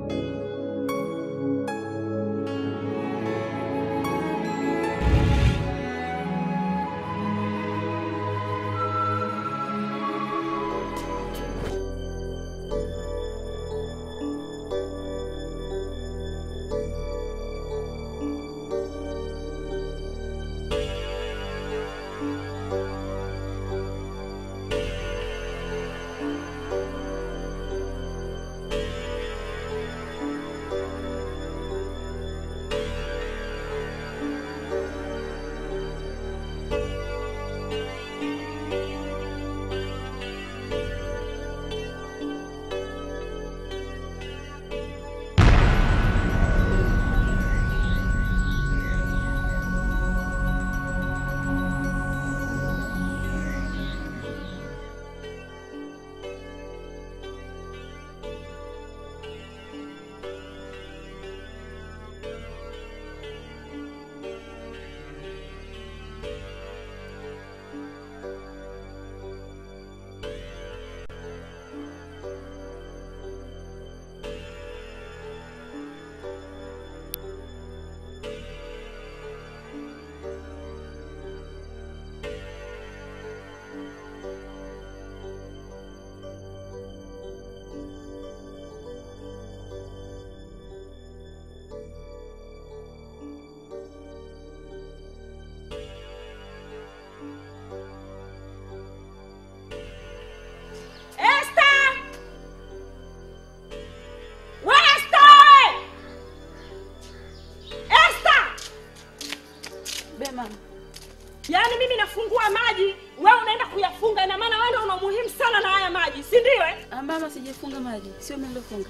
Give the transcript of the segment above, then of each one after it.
Yaani mimi nafungua maji, wewe unaenda kuyafunga. Ina maana wewe ndio una umuhimu sana na haya maji, si ndio? Eh, Ah, mama, sijafunga maji, sio mimi nilofunga.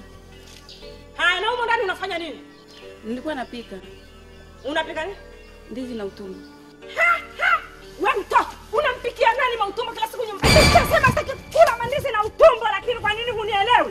haya, na humo ndani unafanya nini? Nilikuwa napika Unapika nini? ndizi na utumbo. Ha, ha! We mtoto, unampikia nani mautumbo kila siku nyumbani? Nimeshasema sitaki kula mandizi na utumbo, lakini kwa nini hunielewi?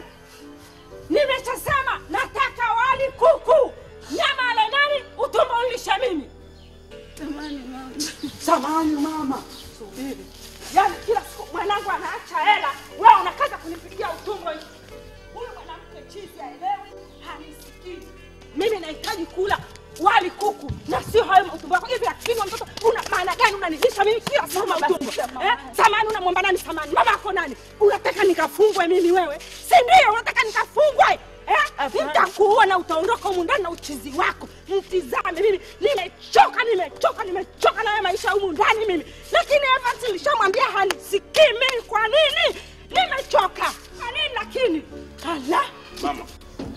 Nimeshasema nataka wali kuku, nyama ale nani, utumbo ulishe mimi. Tamani mama. Samani mama, subiri. Yaani kila siku mwanangu anaacha hela, wewe unakaza kunipigia utumbo hivi. Huyu mwanamke chizi haelewi, hanisikii. Mimi nahitaji kula wali kuku na sio hayo mautumbo yako hivi. Lakini mtoto, una maana gani unanilisha mimi kila siku Mama, mautumbo? basi, mama. Eh? Samani unamwomba nani samani? Mama yako nani? Unataka nikafungwe mimi wewe? Si ndio? Unataka nikafungwe? Eh? Hapana. Nitakuua na utaondoka humu ndani na uchizi wako. Mtizame mimi, nimechoka, nimechoka, nimechoka na haya maisha humu ndani mimi. Lakini Evans nilishamwambia hanisikii mimi. Kwa nini? Nimechoka. Kwa nini lakini? Ala. Mama,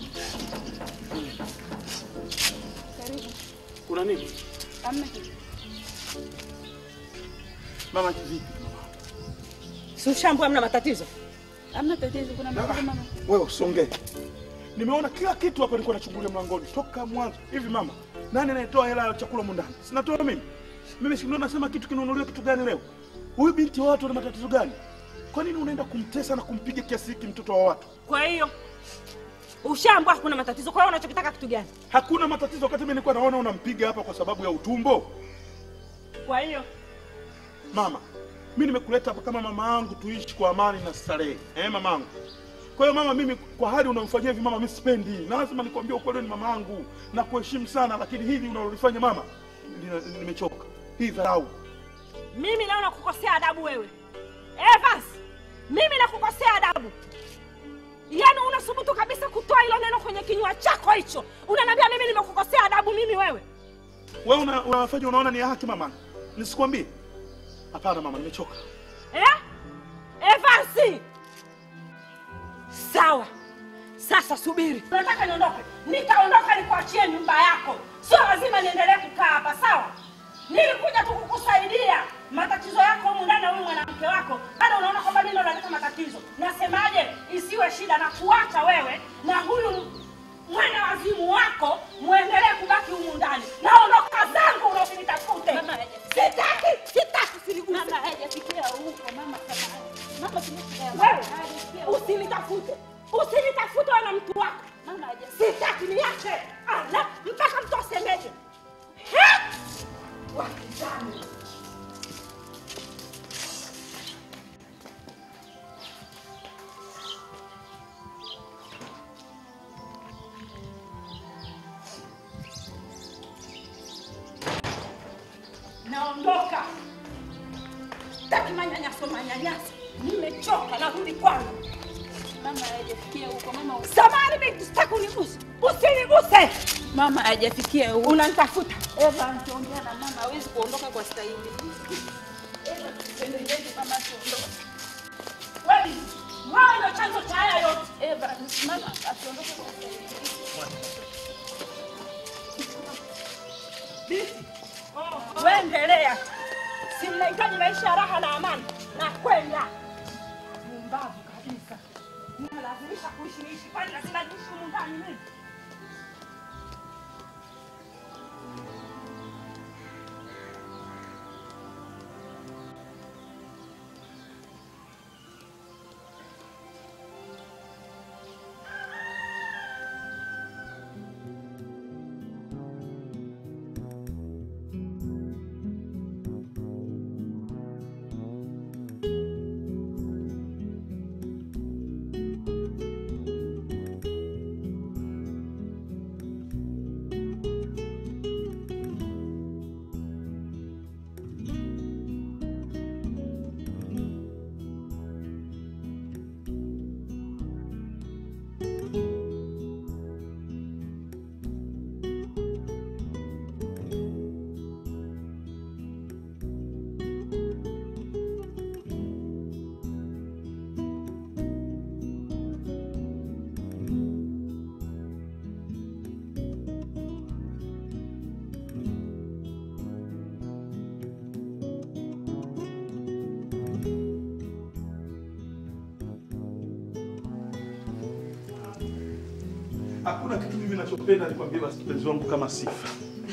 Karibu. kuna nini? Hamna kitu. Mama kivipi? Si ushambu hamna matatizo. Hamna tatizo, kuna mambo mama. Wewe usongee. Nimeona kila kitu hapa nilikuwa nachungulia mlangoni toka mwanzo. Hivi mama, nani anayetoa hela ya chakula humu ndani? Sinatoa mimi. Mimi si ndio nasema kitu kinunuliwe kitu gani leo? Huyu binti wa watu ana matatizo gani? Kwa nini unaenda kumtesa na kumpiga kiasi hiki mtoto wa watu? Kwa hiyo ushambu hakuna matatizo. Kwa hiyo unachokitaka kitu gani? Hakuna matatizo wakati mimi nilikuwa naona unampiga hapa kwa sababu ya utumbo. Kwa hiyo Mama, mimi nimekuleta hapa kama mama yangu tuishi kwa amani na starehe. Eh, mama yangu. Kwa hiyo mama, mimi kwa hali unamfanyia hivi mama, mimi sipendi. Na lazima nikwambie ukweli, ni mama yangu na kuheshimu sana, lakini hili unalolifanya mama, lina- nimechoka. Hii dharau. mimi leo nakukosea adabu wewe Evans, mimi nakukosea adabu. Yaani unasubutu kabisa kutoa hilo neno kwenye kinywa chako hicho, unaniambia mimi nimekukosea adabu mimi wewe? Wewe una, unafanya unaona ni ya haki mama? Nisikwambie? Hapana mama, nimechoka. Eh? Evans, sawa. Sasa subiri, nataka niondoke. Nitaondoka nikuachie nyumba yako, sio lazima niendelee kukaa hapa, sawa? Nilikuja tu kukusaidia matatizo yako humu ndani na huyu mwanamke wako, bado unaona kwamba mimi ndo naleta matatizo. Nasemaje, isiwe shida na kuacha wewe na huyu mwana wazimu wako muendelee kubaki humu ndani. Naondoka zangu, unasinitafute. Mama, Sitaki, sitaki, usiniguse. Mama hajafikia huko mama samahani. Mama tumesikia. Wewe usinitafute, usinitafute wewe na mtu wako. Mama hajafikia. Sitaki, niache. Ala, mpaka mtu asemeje? He! Wakizani. Sitaki manyanyaso manyanyaso. Nimechoka narudi kwangu. Mama hajafikia huko. Mama Samahani binti, sitaki uniguse. Usiniguse. mama hajafikia huko. Unanitafuta. Eva akiongea na mama hawezi kuondoka kwa staili. Eva tupendelee mama asiondoke. Wewe, wewe ndio chanzo cha haya yote. Eva mama asiondoke kwa staili. Binti, wewe endelea. Si mnahitaji maisha ya raha na amani na kwenda. Mumbavu kabisa. Mnalazimisha kuishi niishi kwani lazima niishi humu ndani mimi. Hakuna kitu mimi nachopenda nikwambie basi mpenzi wangu kama sifa.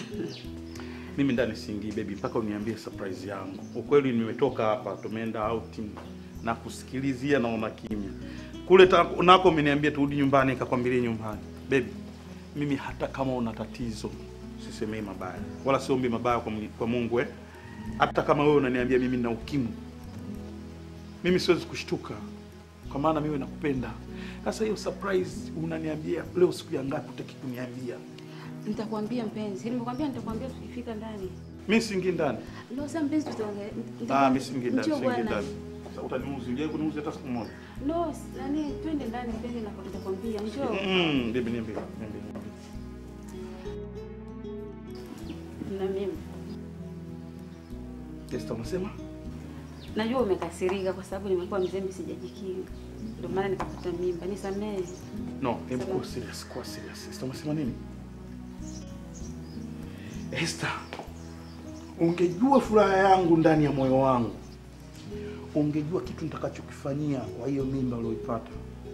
Mimi ndani siingii baby mpaka uniambie surprise yangu. Ukweli nimetoka hapa tumeenda outing na kusikilizia naona kimya. Kule ta- nako umeniambia turudi nyumbani nikakwambilia nyumbani. Baby, mimi hata kama una tatizo sisemei mabaya. Wala siombi mabaya kwa, Mungu- kwa Mungu eh. Hata kama wewe unaniambia mimi nina ukimwi. Mimi siwezi kushtuka kwa maana mimi nakupenda. Sasa hiyo surprise unaniambia leo siku ya ngapi utaki kuniambia? Nitakwambia mpenzi. Nimekwambia nitakwambia tukifika ndani. Mimi siingii ndani. Leo sasa mpenzi tutaongea. Ah, mimi siingii ndani, Njoo siingii bwana. ndani. Sasa utaniuzi, unajai kuniuzi hata siku moja. No, s- nani twende ndani mpenzi na nitakwambia. Njoo. Mm, bibi niambie, niambie. niambie. Na mimi. Esther unasema? Najua umekasirika kwa sababu nimekuwa mzembe sijajikinga. Ndio maana nikapata mimba. Nisamehe. No, hebu Sawa. kuwa serious, kuwa serious. Esther unasema nini? Esther, ungejua furaha yangu ndani ya moyo wangu, ungejua kitu nitakachokifanyia kwa hiyo mimba ulioipata,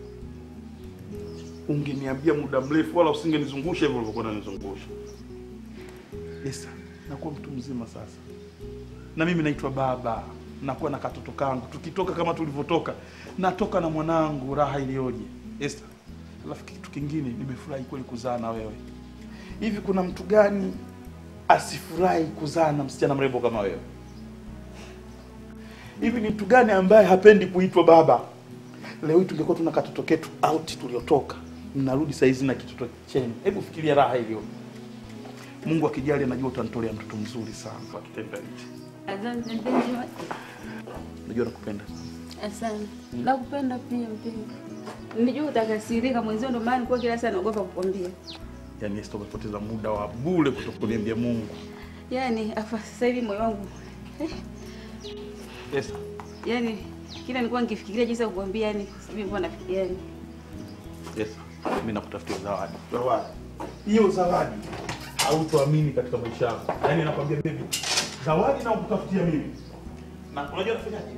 ungeniambia muda mrefu, wala usingenizungusha hivyo ulivyokuwa unanizungusha. Esther, nakuwa mtu mzima sasa, na mimi naitwa baba, nakuwa na katoto kangu, tukitoka kama tulivyotoka, natoka na mwanangu, raha iliyoje. Esther, alafu kitu kingine, nimefurahi kweli kuzaa na wewe. Hivi kuna mtu gani asifurahi kuzaa na msichana mrembo kama wewe? Hivi ni mtu gani ambaye hapendi kuitwa baba? Leo hii tungekuwa tuna katoto ketu out tuliotoka, mnarudi saa hizi na kitoto chenu. Hebu fikiria raha iliyo. Mungu akijali, anajua utanitolea mtoto mzuri sana kwa kitendo hichi. Asante mpenzi. Najua nakupenda. Asante. Nakupenda pia mpenzi. Nijua utakasirika mwenzio ndio maana nilikuwa kila saa naogopa kukwambia. Yaani Esther, umepoteza muda wa bure kutokuniambia Mungu. Yaani afa sasa hivi moyo wangu. Eh, Esther, yaani kila nilikuwa nikifikiria jinsi ya kukwambia yani kwa sababu nilikuwa nafikiria yani. Esther, mimi nakutafutia zawadi. Zawadi. Hiyo zawadi hautoamini katika maisha yako. Yaani nakwambia baby, zawadi na kutafutia mimi. Na unajua nafanyaje?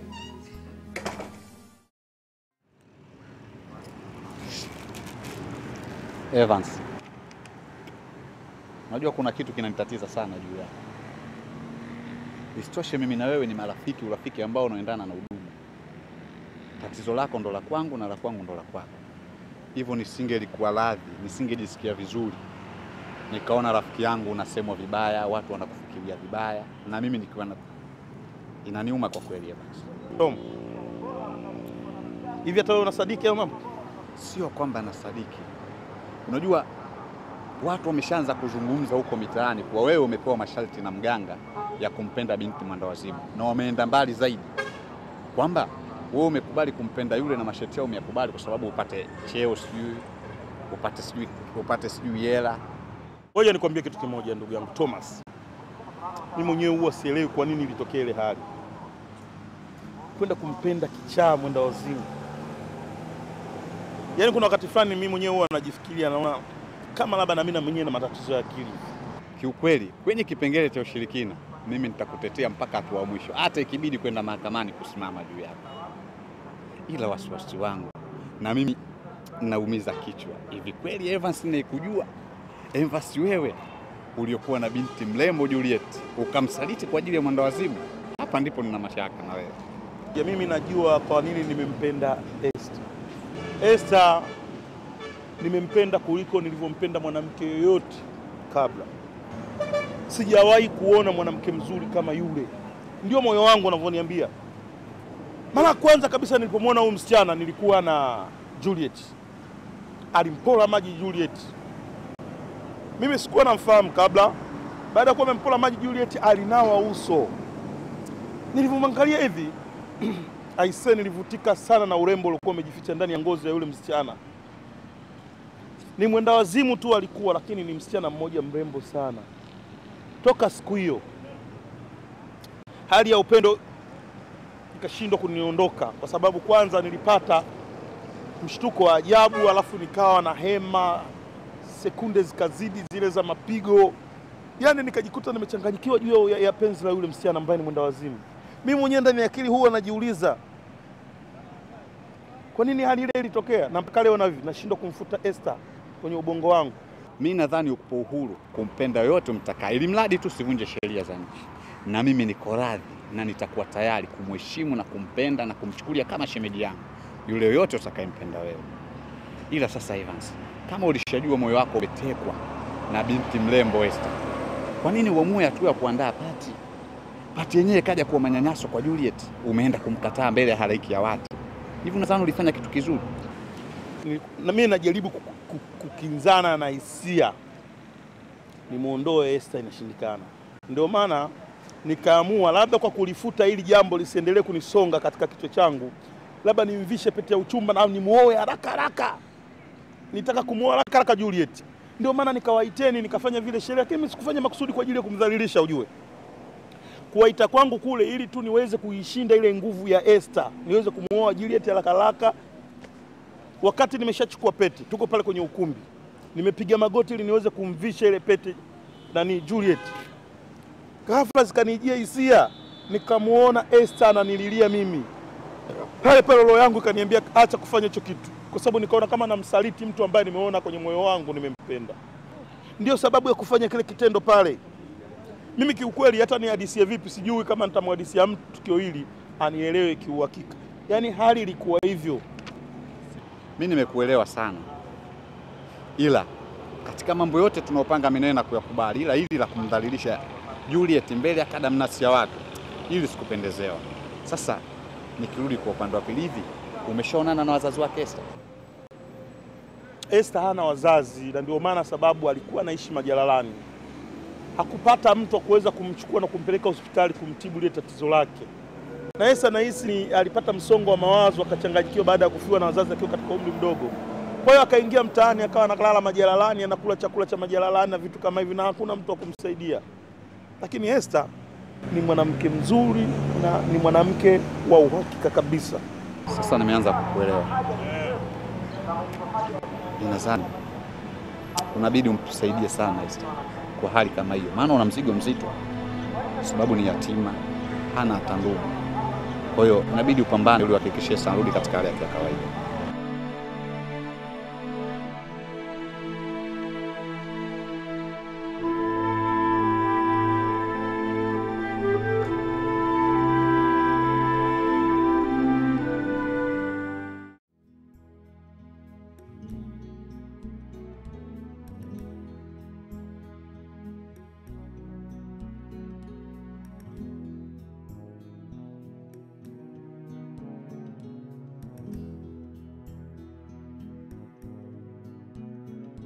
Evans, unajua kuna kitu kinanitatiza sana juu yako. Isitoshe mimi na wewe ni marafiki, urafiki ambao unaendana na udugu. Tatizo lako ndo la kwangu na la kwangu ndo la kwako, hivyo nisingelikuwa radhi, nisingejisikia vizuri nikaona rafiki yangu unasemwa vibaya, watu wanakufikiria vibaya, na mimi nikiwa na... inaniuma kwa kweli Evans. Tom. Hivi hata wewe unasadiki hayo mambo? Sio kwamba nasadiki, unajua watu wameshaanza kuzungumza huko mitaani kuwa wewe umepewa masharti na mganga ya kumpenda binti mwendawazimu, na wameenda mbali zaidi, kwamba wewe umekubali kumpenda yule na masharti yao umeyakubali kwa sababu upate cheo, sijui upate sijui upate sijui hela. Ngoja nikwambie kitu kimoja, ndugu yangu Thomas, mimi mwenyewe huwa sielewi kwa nini ilitokea ile hali, kwenda kumpenda kichaa mwenda wazimu. Yaani kuna wakati fulani mimi mwenyewe huwa najifikiria, naona kama labda na mimi na mwenyewe na matatizo ya akili. Kiukweli kwenye kipengele cha ushirikina mimi nitakutetea mpaka hatua ya mwisho, hata ikibidi kwenda mahakamani kusimama juu yako. Ila wasiwasi wangu na mimi naumiza kichwa, hivi kweli Evans naikujua Evans wewe uliokuwa na binti mrembo Juliet ukamsaliti kwa ajili ya mwendawazimu? Hapa ndipo nina mashaka na wewe. Ya mimi najua kwa nini nimempenda Esther. Esther nimempenda kuliko nilivyompenda mwanamke yoyote kabla. Sijawahi kuona mwanamke mzuri kama yule, ndio moyo wangu unavyoniambia. Mara ya kwanza kabisa nilipomwona huyu msichana nilikuwa na Juliet, alimpola maji Juliet. Mimi sikuwa namfahamu kabla. Baada ya kuwa amempola maji Juliet, alinawa uso. Nilivyomwangalia hivi aise, nilivutika sana na urembo uliokuwa umejificha ndani ya ngozi ya yule msichana. Ni mwenda wazimu tu alikuwa, lakini ni msichana mmoja mrembo sana. Toka siku hiyo hali ya upendo ikashindwa kuniondoka, kwa sababu kwanza nilipata mshtuko wa ajabu, alafu nikawa na hema, sekunde zikazidi zile za mapigo, yaani nikajikuta nimechanganyikiwa juu ya, ya penzi la yule msichana ambaye ni mwenda wazimu. Mimi mwenyewe ndani ya akili huwa najiuliza kwa nini hali ile ilitokea, na mpaka leo navi nashindwa kumfuta Esther kwenye ubongo wangu. Mi nadhani uko uhuru kumpenda yoyote mtakaye, ili mradi tu sivunje sheria za nchi, na mimi niko radhi na nitakuwa tayari kumheshimu na kumpenda na kumchukulia kama shemeji yangu yule yoyote utakayempenda wewe. Ila sasa Evans, kama ulishajua moyo wako umetekwa na binti mrembo Esther, kwa nini uamue hatua ya kuandaa pati? Pati yenyewe kaja kuwa manyanyaso kwa Juliet, umeenda kumkataa mbele ya halaiki ya watu. Hivi unadhani ulifanya kitu kizuri? Ni- na mimi najaribu ku- ku- kukinzana na hisia nimwondoe Esther, inashindikana. Ndio maana nikaamua labda kwa kulifuta hili jambo lisiendelee kunisonga katika kichwa changu, labda nimvishe pete ya uchumba na nimuoe haraka haraka. Nitaka kumuoa haraka haraka Juliet. Ndio maana nikawaiteni nikafanya vile sherehe, lakini mimi sikufanya makusudi kwa ajili ya kumdhalilisha, ujue kuwaita kwangu kule ili tu niweze kuishinda ile nguvu ya Esther, niweze kumuoa Juliet haraka haraka wakati nimeshachukua pete, tuko pale kwenye ukumbi, nimepiga magoti ili niweze kumvisha ile pete nani Juliet. Ghafla zikanijia hisia, nikamuona Esther ananililia mimi pale pale, roho yangu ikaniambia acha kufanya hicho kitu, kwa sababu nikaona kama namsaliti mtu ambaye nimeona kwenye moyo wangu nimempenda. Ndio sababu ya kufanya kile kitendo pale. Mimi kiukweli, hata nihadisie vipi, sijui kama nitamhadisia mtu tukio hili anielewe kiuhakika. Yaani hali ilikuwa hivyo. Mi nimekuelewa sana, ila katika mambo yote tunaopanga mimi na kuyakubali, ila hili la kumdhalilisha Juliet mbele ya kadamnasi ya watu, hili sikupendezewa. Sasa nikirudi kwa upande wa pili, hivi umeshaonana na wazazi wake Esther? Esther hana wazazi na ndio maana sababu alikuwa anaishi majalalani. Hakupata mtu wa kuweza kumchukua na kumpeleka hospitali kumtibu lile tatizo lake. Na Esther nahisi ni alipata msongo wa mawazo akachanganyikiwa baada ya kufiwa na wazazi akiwa katika umri mdogo. Kwa hiyo akaingia mtaani akawa analala majalalani, anakula chakula cha majalalani na vitu kama hivi na hakuna mtu wa kumsaidia. Lakini Esther ni mwanamke mzuri na ni mwanamke wa uhakika kabisa. Sasa nimeanza kukuelewa. Ninadhani unabidi umtusaidie sana Esther kwa hali kama hiyo, maana una mzigo mzito, kwa sababu ni yatima, hana hata ndugu. Kwa hiyo inabidi upambane ili uhakikishe Esther anarudi katika hali yake ya kawaida.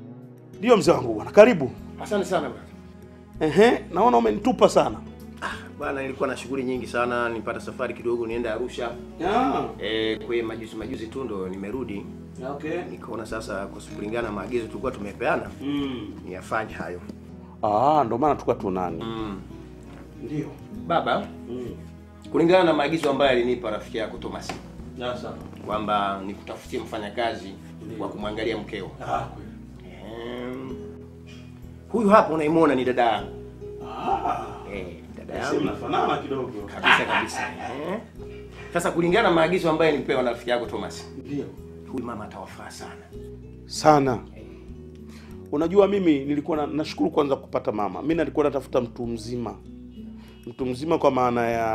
Ndio mzee wangu bwana, karibu. Asante sana bwana. Ehe, naona umenitupa sana. Bwana, nilikuwa na shughuli nyingi sana, nilipata safari kidogo nienda Arusha. Ah, Eh, kwa hiyo majuzi majuzi tu ndo nimerudi. okay. Nikaona sasa kwa kulingana na maagizo tulikuwa tumepeana Mm. niyafanye hayo. Ah, ndo maana tulikuwa tunani. Mm. Ndio. Baba, Mm. kulingana na maagizo ambayo alinipa rafiki yako Thomas Sasa. kwamba nikutafutie mfanyakazi wa kumwangalia mkeo. Ah, kweli. Em, huyu hapa unaimuona ni dada yangu. Ah. Eh, dada Sasa yangu mnafanana kidogo. kabisa kabisa. Eh. Sasa kulingana na maagizo ambayo nilipewa na rafiki yako Thomas, Ndio. huyu mama atawafaa sana. sana. Unajua, mimi nilikuwa na, nashukuru kwanza kupata mama. Mimi nilikuwa natafuta mtu mzima, mtu mzima kwa maana ya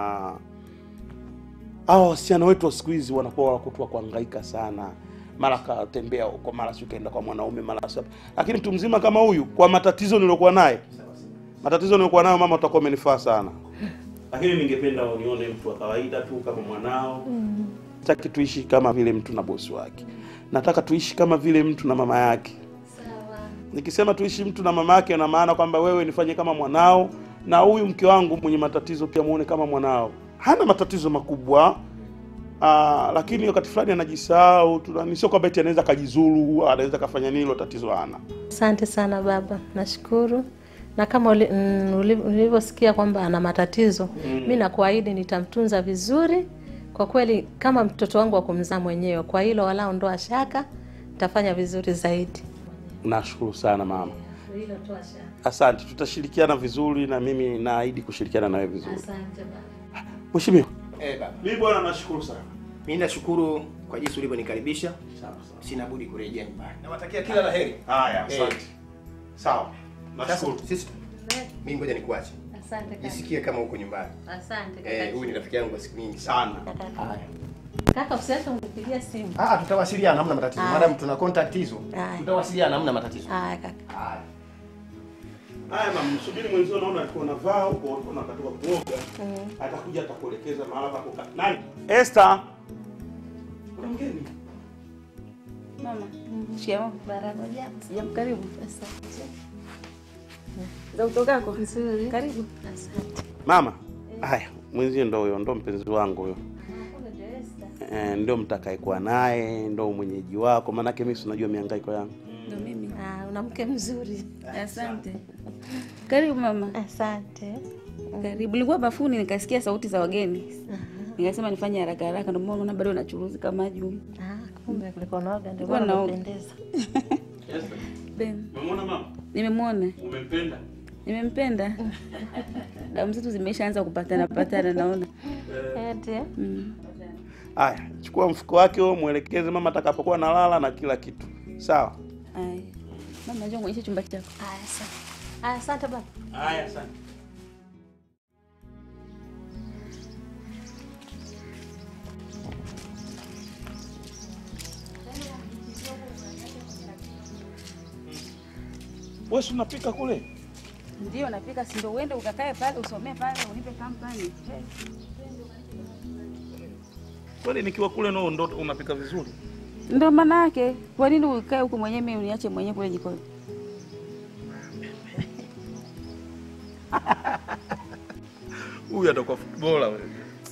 hao wasichana wetu wa siku hizi wanakuwa wanakutua kuhangaika sana, mara katembea huko, mara si kaenda kwa mwanaume, mara si. Lakini mtu mzima kama huyu, kwa matatizo niliokuwa naye, matatizo niliokuwa nayo, mama, utakuwa umenifaa sana. Lakini ningependa unione mtu wa kawaida tu kama mwanao sitaki tuishi kama vile mtu na bosi wake, nataka tuishi kama vile mtu na mama yake. Nikisema tuishi mtu na mama yake, na maana kwamba wewe nifanye kama mwanao, na huyu mke wangu mwenye matatizo pia muone kama mwanao. Hana matatizo makubwa aa, lakini wakati fulani anajisahau. Tuna- Sio kwamba eti anaweza kajizuru, anaweza kafanya nini, hilo tatizo hana. Asante sana baba, nashukuru. Na kama uli- mm, uli- ulivyosikia kwamba ana matatizo mi nakuahidi nitamtunza vizuri kwa kweli, kama mtoto wangu wa kumzaa mwenyewe. Kwa hilo wala ondoa shaka, nitafanya vizuri zaidi. Nashukuru sana mama, Hilo toa shaka. asante. Tutashirikiana vizuri, na mimi naahidi kushirikiana nawe vizuri. Asante baba. Mheshimiwa, Eh, baba. mimi bwana, nashukuru sana. Mimi nashukuru kwa jinsi ulivyonikaribisha. Sina budi kurejea nyumbani. Nawatakia kila la heri. Haya, Eh. asante. Sawa, Sasa nashukuru. sisi mimi ngoja nikuache. Asante kaka. Jisikie kama uko nyumbani. Asante Eh, kaka. huyu ni rafiki yangu kwa siku nyingi sana. sana. Haya. Kaka, usiache unipigia simu. Ah, tutawasiliana hamna matatizo. Haya. Madam tuna contact hizo. Haya. Tutawasiliana hamna matatizo. Haya kaka. Haya. Haya mama, msubiri mwenzio, naona alikuwa anavaa huko, alikuwa anakatoka kuoga. Atakuja atakuelekeza mahala pa kukaa. Nani? Esther. Kuna mgeni. Mama, shikamoo. Barabara japo. Sijam, karibu. Asante. Za utokako? Nzuri. Karibu. Asante. Mama. Haya, mwenzio ndo huyo, ndo mpenzi wangu huyo. Hakuna Esther. Eh, ndio mtakayekuwa naye, ndo mwenyeji wako, maanake mimi si unajua mihangaiko yangu. Ndo mimi. Ah, una mke mzuri. Asante. Karibu mama. Asante. Karibu. Nilikuwa bafuni nikasikia sauti za wageni. Nikasema nifanye haraka haraka, ndio maana bado nachuruzika maji humu. Ah, kumbe kulikuwa naoga ndio Kulikuwa maana naoga. unapendeza. Esther, Ben, umemwona mama? nimemwona. Umempenda? Nimempenda. Damu zetu zimeshaanza kupatana patana naona. Eti. Mm. Haya, chukua mfuko wake huo, mwelekeze mama atakapokuwa nalala na kila kitu. Sawa? Aya. Mama, njoo kuonyesha chumba chako. Haya, asante. Haya, asante baba. Haya, asante. Wewe si unapika kule? Ndio napika, si ndio uende ukakae pale usomee pale unipe kampani. Kwani nikiwa kule no ndo unapika vizuri? Ndio maana yake. Kwa nini ukae huko mwenyewe mimi uniache mwenyewe kule jikoni? Huyu atakuwa footballer wewe.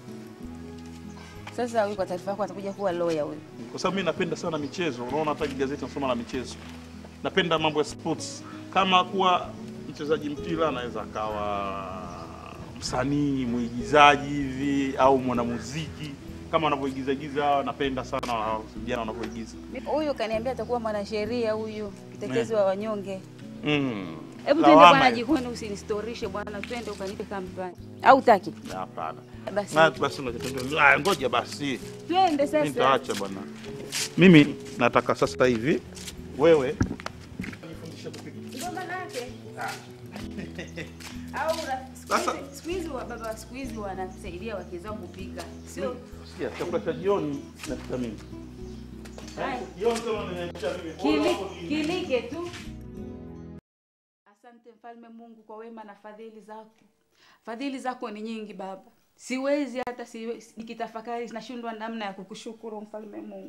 Sasa huyu kwa taarifa yako atakuja kuwa lawyer huyu. Kwa sababu mimi napenda sana michezo. Unaona hata gazeti nasoma la michezo. Napenda mambo ya sports. Kama kuwa mchezaji mpira anaweza akawa msanii, mwigizaji hivi au mwanamuziki kama wanavyoigizagiza hawa, napenda sana wa- vijana wanavyoigiza. Huyu kaniambia atakuwa mwanasheria huyu, mtetezi wa wanyonge. Mm. Hebu twende Lawama bwana hiyo. jikoni, usinistorishe bwana, twende ukanipe kampani. Au taki? Hapana. Basi Na basi ngoja ah, ngoja basi. twende Mimi sasa. nitaacha bwana. Mimi nataka sasa hivi wewe Ndio maana yake. Au ra- siku Sasa- hizi- siku hizi wa baba wa siku hizi wanasaidia wake zao kupika, sio? sikia chakula cha jioni napika mimi. Haya. Jioni kama nimeacha mimi. Kili- Kilike tu. Asante mfalme Mungu kwa wema na fadhili zako. Fadhili zako ni nyingi Baba, siwezi hata siwe, nikitafakari nashindwa namna ya kukushukuru mfalme Mungu.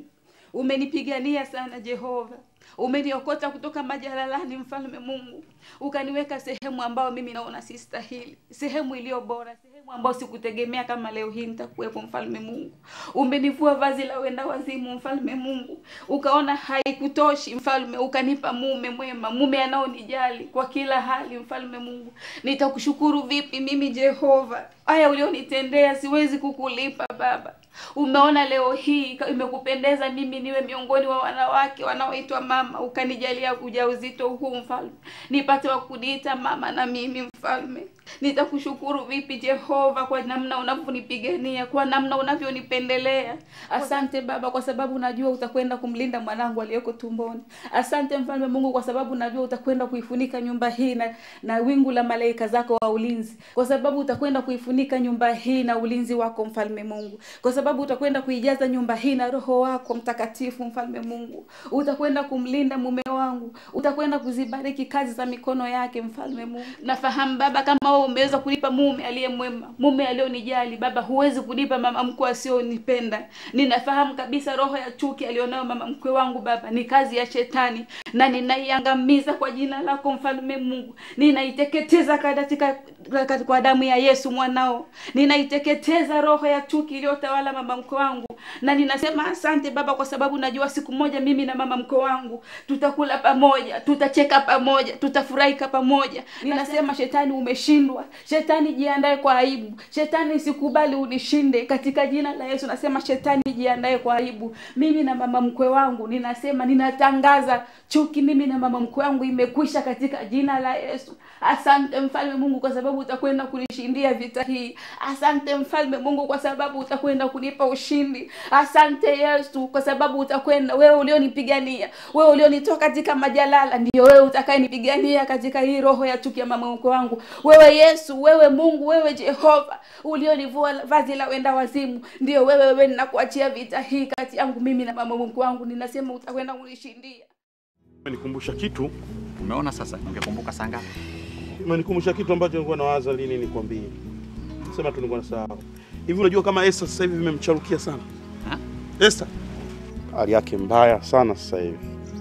Umenipigania sana Jehova, umeniokota kutoka majalalani, mfalme Mungu, ukaniweka sehemu ambayo mimi naona sistahili, sehemu iliyo bora, sehemu ambayo sikutegemea kama leo hii nitakuwepo, mfalme Mungu. Umenivua vazi la wenda wazimu, mfalme Mungu, ukaona haikutoshi, mfalme, ukanipa mume mwema, mume anaonijali kwa kila hali, mfalme Mungu. Nitakushukuru vipi mimi Jehova? Haya ulionitendea siwezi kukulipa Baba. Umeona leo hii imekupendeza mimi niwe miongoni wa wanawake wanaoitwa mama, ukanijalia ujauzito huu mfalme, nipate wa kuniita mama na mimi mfalme. Nitakushukuru vipi Jehova kwa namna unavyonipigania, kwa namna unavyonipendelea. Asante Baba kwa sababu najua utakwenda kumlinda mwanangu aliyeko tumboni. Asante mfalme Mungu kwa sababu najua utakwenda kuifunika nyumba hii na, na wingu la malaika zako wa ulinzi, kwa sababu utakwenda kuifunika nyumba hii na ulinzi wako mfalme Mungu, kwa sababu utakwenda kuijaza nyumba hii na Roho wako Mtakatifu mfalme Mungu. Utakwenda kumlinda mume wangu, utakwenda kuzibariki kazi za mikono yake mfalme Mungu. Nafahamu Baba kama wewe umeweza kunipa mume aliye mwema, mume alionijali Baba, huwezi kunipa mama mkwe asionipenda. Ninafahamu kabisa roho ya chuki alionayo mama mkwe wangu Baba ni kazi ya shetani, na ninaiangamiza kwa jina lako mfalme Mungu, ninaiteketeza katika kwa damu ya Yesu mwanao, ninaiteketeza roho ya chuki iliyotawala mama mkwe wangu, na ninasema asante Baba kwa sababu najua siku moja mimi na mama mkwe wangu tutakula pamoja, tutacheka pamoja, tutafurahika pamoja. Ninasema shetani umeshindwa, shetani jiandae kwa aibu, shetani sikubali unishinde katika jina la Yesu. Nasema shetani jiandae kwa aibu. Mimi na mama mkwe wangu ninasema, ninatangaza chuki mimi na mama mkwe wangu imekwisha katika jina la Yesu. Asante mfalme Mungu kwa sababu utakwenda kunishindia vita hii. Asante mfalme Mungu kwa sababu utakwenda kunipa ushindi. Asante Yesu kwa sababu utakwenda, wewe ulionipigania, wewe ulionitoa katika majalala, ndio wewe utakayenipigania katika hii roho ya chuki ya mama mkwe wangu. Wewe Yesu, wewe Mungu, wewe Jehova ulionivua vazi la wenda wazimu, ndio wewe, wewe ninakuachia vita hii kati yangu mimi na mama mkwe wangu. Ninasema utakwenda kunishindia. Umenikumbusha kitu, Umeona sasa, ungekumbuka saa ngapi? umenikumbusha kitu ambacho nilikuwa nawaza lini nikwambie. Sema tu nilikuwa nasahau. Hivi unajua kama Esther sasa hivi vimemcharukia sana? Ha? Esther hali yake mbaya sana sasa hivi,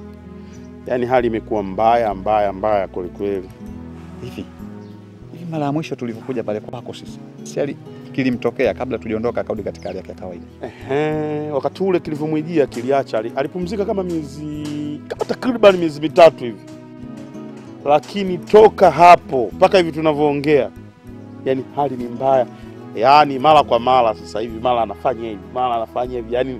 yaani hali imekuwa mbaya mbaya mbaya kweli kweli. Hivi hivi, mara ya mwisho tulivyokuja pale kwako sisi, si ali kilimtokea kabla tuliondoka, akarudi katika hali yake ya kawaida. Ehe, wakati ule kilivyomwijia kiliacha, ali- alipumzika kama miezi kama takriban miezi mitatu hivi, lakini toka hapo mpaka hivi tunavyoongea, yani hali ni mbaya, yaani mara kwa mara sasa hivi, mara anafanya hivi, mara anafanya hivi, yani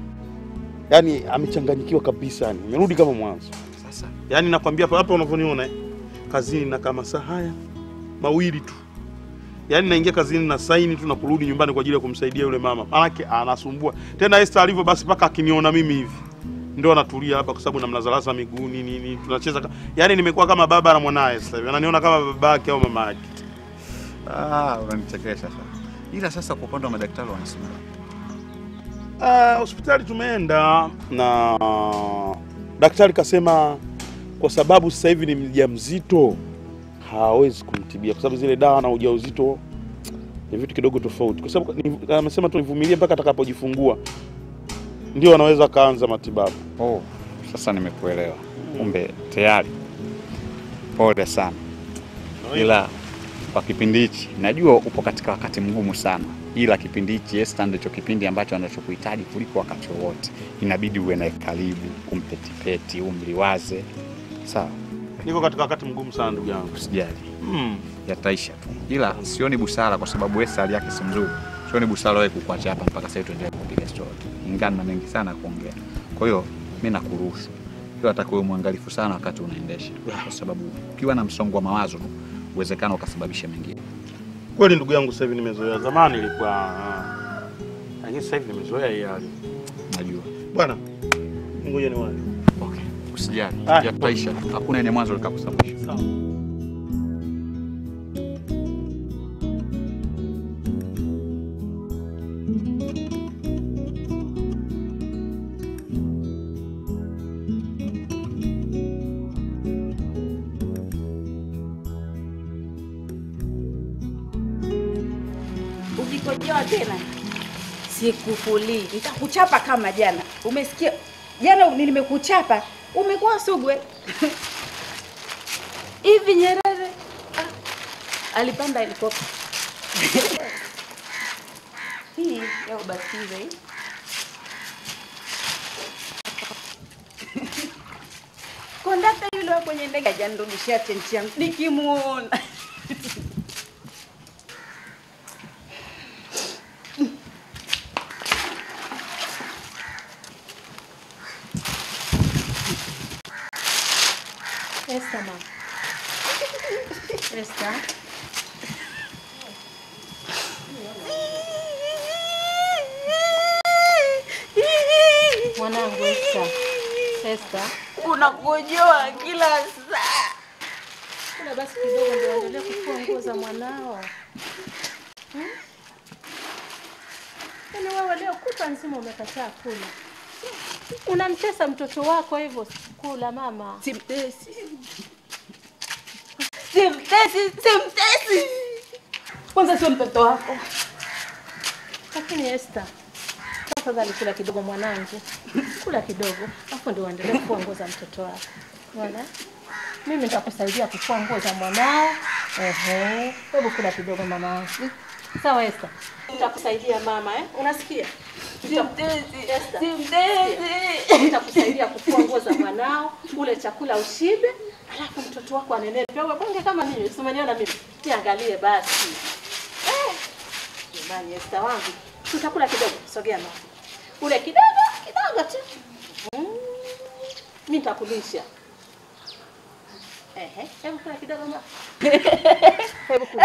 yani amechanganyikiwa kabisa, yani amerudi kama mwanzo. Sasa Yaani nakwambia hapa hapa unavyoniona eh, kazini na kama saa haya mawili tu, yaani naingia kazini na saini tu na kurudi nyumbani kwa ajili ya kumsaidia yule mama, maanake anasumbua tena. Esther alivyo basi, mpaka akiniona mimi hivi ndio anatulia hapa, kwa sababu namlazalaza miguuni nini, tunacheza ka... yaani nimekuwa kama baba na mwanaye sasa hivi, ananiona kama baba yake au mama yake. ah, unanichekesha sasa. Ila sasa kwa upande wa madaktari wanasema Ah, hospitali tumeenda na daktari kasema kwa sababu sasa hivi ni mjamzito hawezi kumtibia kwa sababu zile dawa na ujauzito ni vitu kidogo tofauti, kwa sababu ni- amesema tu nivumilie mpaka atakapojifungua ndio anaweza akaanza matibabu. oh, sasa nimekuelewa. Kumbe tayari. Pole sana, ila kwa kipindi hichi najua upo katika wakati mgumu sana, ila kipindi hichi Esther ndicho kipindi ambacho anachokuhitaji kuliko wakati wowote. Inabidi uwe naye karibu, umpetipeti, umliwaze. Sawa, Niko katika wakati mgumu sana ndugu yangu. usijali, Mm. yataisha tu, ila sioni busara kwa sababu Esther hali yake si mzuri. Sioni busara wewe kukuacha hapa mpaka sasa tuendelee kupiga story, ingana na mengi sana kuongea. Kwa hiyo mimi nakuruhusu, ila atakuwa mwangalifu sana wakati unaendesha, kwa sababu ukiwa na msongo wa mawazo tu uwezekano ukasababisha mengine. Kweli ndugu yangu, sasa hivi nimezoea. Zamani ilikuwa ah, lakini sasa hivi nimezoea hii hali. Najua Bwana, ngoja niwahi. okay. Usijali, Ah. yataisha tu, hakuna yenye mwanzo likakusababisha. Sawa. Ukikojoa tena sikufulii, nitakuchapa kama jana. Umesikia? jana nimekuchapa umekuwa sugwe hivi. Nyerere ah, alipanda helikopta hii ya ubatizo hii kondakta yule wa kwenye ndege ajanirudishia chenchi yangu nikimuona. Esther mama. Esther. Mwanangu Esther. Esther. Unakojoa kila saa. Kula basi kidogo ndio endelee kufua nguo za mwanao. Hmm? Yaani wewe leo kutwa nzima umekataa kula. Unamtesa mtoto wako hivyo kula mama. Simtesi, simtesi, simtesi. Kwanza sio mtoto wako. Lakini Esther, tafadhali kula kidogo mwanangu, kula kidogo, afu ndio uendelee kufua nguo za mtoto wako. Unaona? Mimi nitakusaidia kufua nguo za mwanao. Ehe, hebu kula kidogo mama. Sawa Esther, nitakusaidia mama eh? Unasikia? Simtesi, Esther, simtesi. nitakusaidia kufua nguo za mwanao, ule chakula ushibe, alafu mtoto wako anenepe. Wewe bonge kama mimi, usimeniona mimi. Niangalie basi. Eh, Jamani Esther wangu, tutakula kidogo. Sogea mama. Ule kidogo, kidogo tu. Mm. Mimi nitakulisha. Ehe, hebu kula kidogo mama. Hebu kula.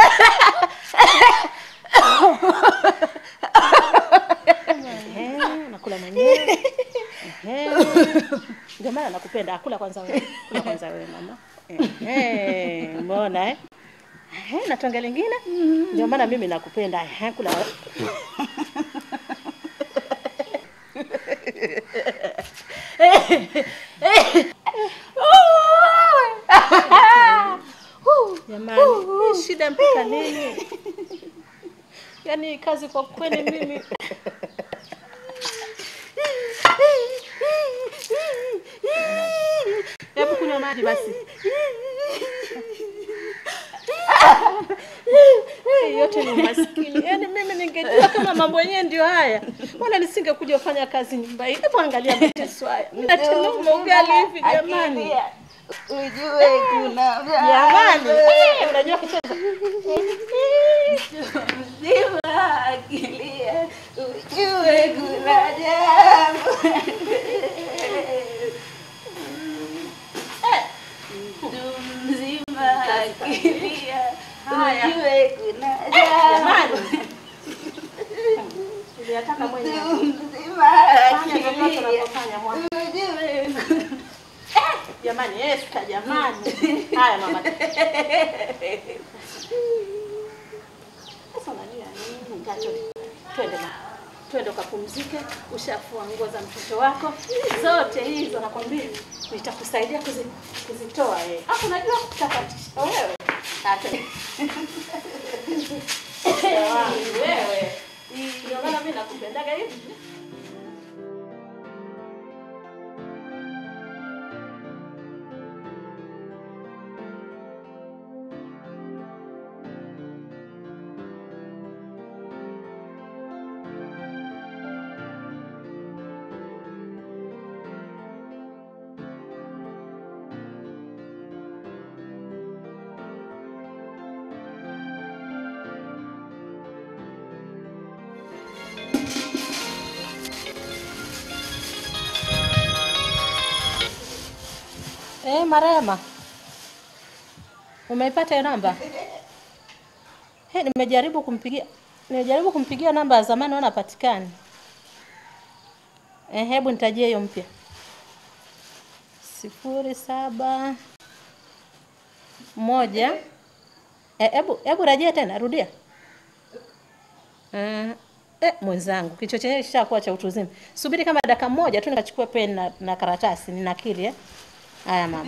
Ehe, unakula mwenyewe. Ehe. Ndio maana nakupenda. Akula kwanza wewe. Kula kwanza wewe mama. Ehe, umeona eh? Ehe, na tonge lingine? Ndio maana mimi nakupenda. Ehe, kula wewe. Jamani, hii shida mpaka lini? Yaani kazi kwa kweli mimi Hebu kunywa maji basi. Hii yote ni umaskini. Yaani mimi ningejua kama mambo yenyewe ndio haya, wala nisingekuja kufanya kazi nyumba hii. Hebu angalia mateso haya. Natenuma ugali hivi jamani. Ujue kuna Jamani, eh, unajua kucheza. mzima akilia, ujue kuna jambo. Mtu mzima akilia, ujue kuna jambo. Niliyataka mwenyewe. Mtu mzima Fanya vyovyote akilia, unavyofanya mwana. ujue Jamani, Esther jamani. Haya mama. Sasa unalia nini? Kacho. Twende mama. Twende ukapumzike, ushafua nguo za mtoto wako. Zote hizo nakwambia nitakusaidia kuzi, kuzitoa wewe. Hapo unajua kutakatisha wewe. Hata. Wewe. Ndio maana mimi nakupendaga hivi. Eh, Marema. Umeipata hiyo namba? He, nimejaribu kumpigia nimejaribu kumpigia namba ya zamani naona hapatikani. Eh, hebu nitajie hiyo mpya. sifuri saba moja eh, hebu hebu rejea tena, rudia. Eh, eh, mwenzangu kichwa chenyewe kishakuwa cha utu uzima. Subiri kama dakika moja tu nikachukue peni na, na karatasi ninakili eh. Haya mama.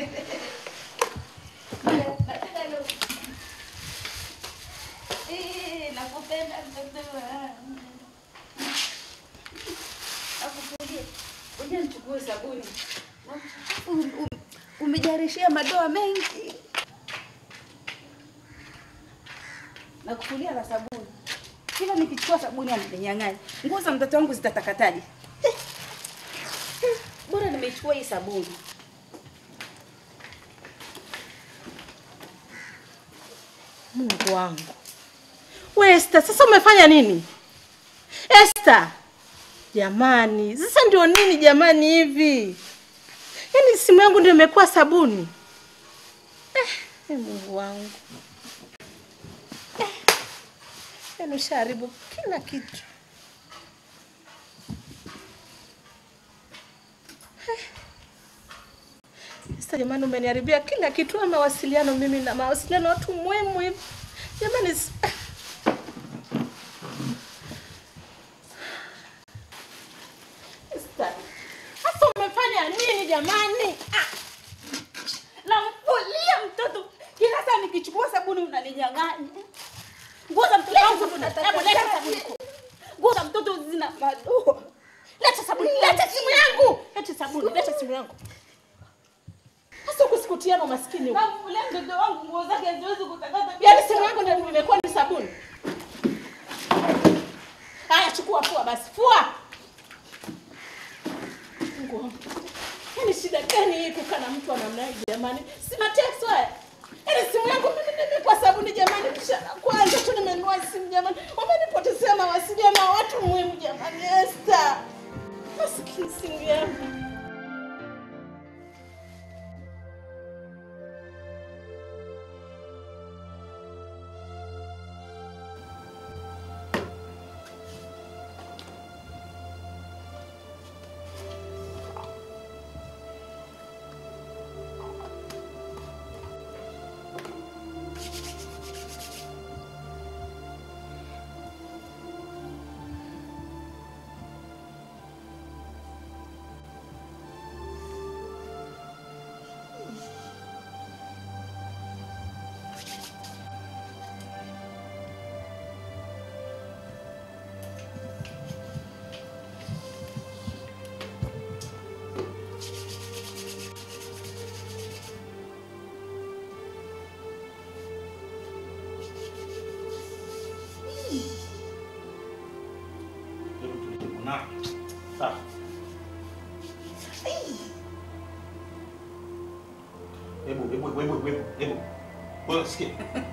Eh, nakupenda mtoto wangu. Akutulie. Ngoja nichukue sabuni. Um- um- Umejarishia madoa mengi. Na kufulia la sabuni. Kila nikichukua sabuni ananinyang'anya. Nguo za mtoto wangu zitatakataje? Bora nimeichukua hii sabuni. Mungu wangu. We Esther, sasa umefanya nini? Esther. Jamani, sasa ndio nini jamani hivi? Yaani simu yangu ndio imekuwa sabuni. Eh, eh, Mungu wangu. Eh, yaani ushaharibu kila kitu. Eh. Esther, jamani umeniharibia kila kitu ama mawasiliano mimi na mawasiliano watu muhimu hivi. Jamani s- Esther, Sasa umefanya nini jamani? Ah, Namfulia mtoto. Kila saa nikichukua sabuni unaninyang'anya. Nguo za mtoto wangu Hebu leta sabuni. Nguo za mtoto zina madoa. Leta sabuni, leta simu yangu. Leta sabuni, leta simu yangu. Sasa kusikutiana umaskini huko. Namfulia mtoto wangu nguo zake haziwezi kutakata. Yaani simu yangu ndio imekuwa ni sabuni. Haya, chukua fua basi, fua. Mungu wangu. Yaani shida gani hii kukaa na mtu wa namna hii jamani? Si mateso haya. Yaani simu yangu mimi nimekuwa sabuni jamani, mshana kwanza tu nimenunua simu jamani. Umenipotezea mawasiliano na watu muhimu jamani, Esther. Maskini simu yangu. Hebu hebu hebu hebu hebu. Wewe sikia.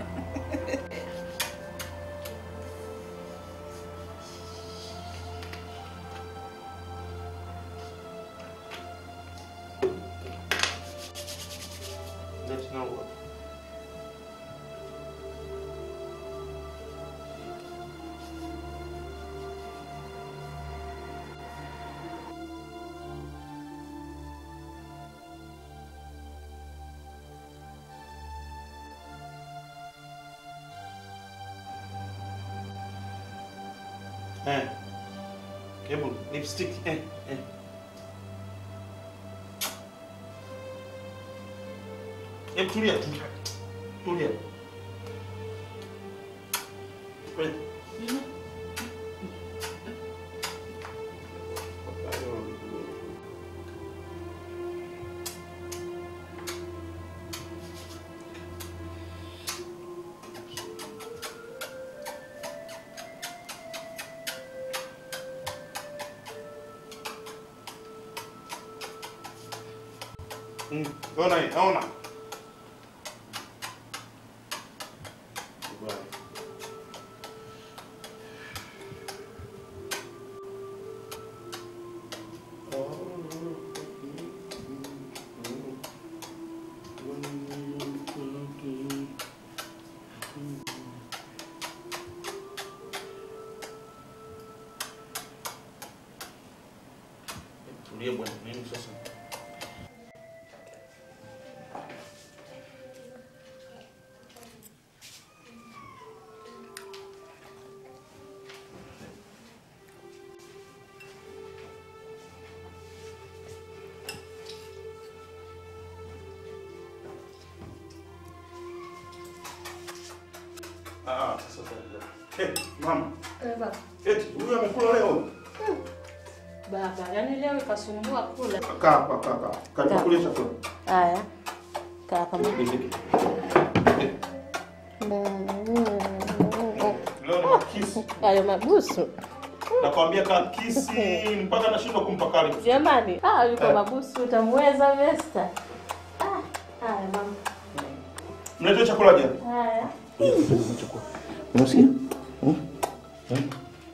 Let's know what. Eh. Hebu lipstick eh eh. Hebu tulia tu. Tulia. Kweli. Mm, ona hii, ona. Kubali. Tulia bwana, nini sasa? Ah, sasa. Eh, mama. Eh, baba. Eti huyu amekula leo? baba, yaani leo ikasumbua kula. Kaa hapa, kaa kaa. Kaa kulia chakula. Haya, kaa kama Leo ni makisi. hayo mabusu Nakwambia kaa kisi mpaka nashindwa kumpa kali. jamani. Ah, yuko Eh. mabusu, utamweza Vesta. Ah, haya mama, Mletee chakula jana. haya Unasikia? Hmm? Hmm?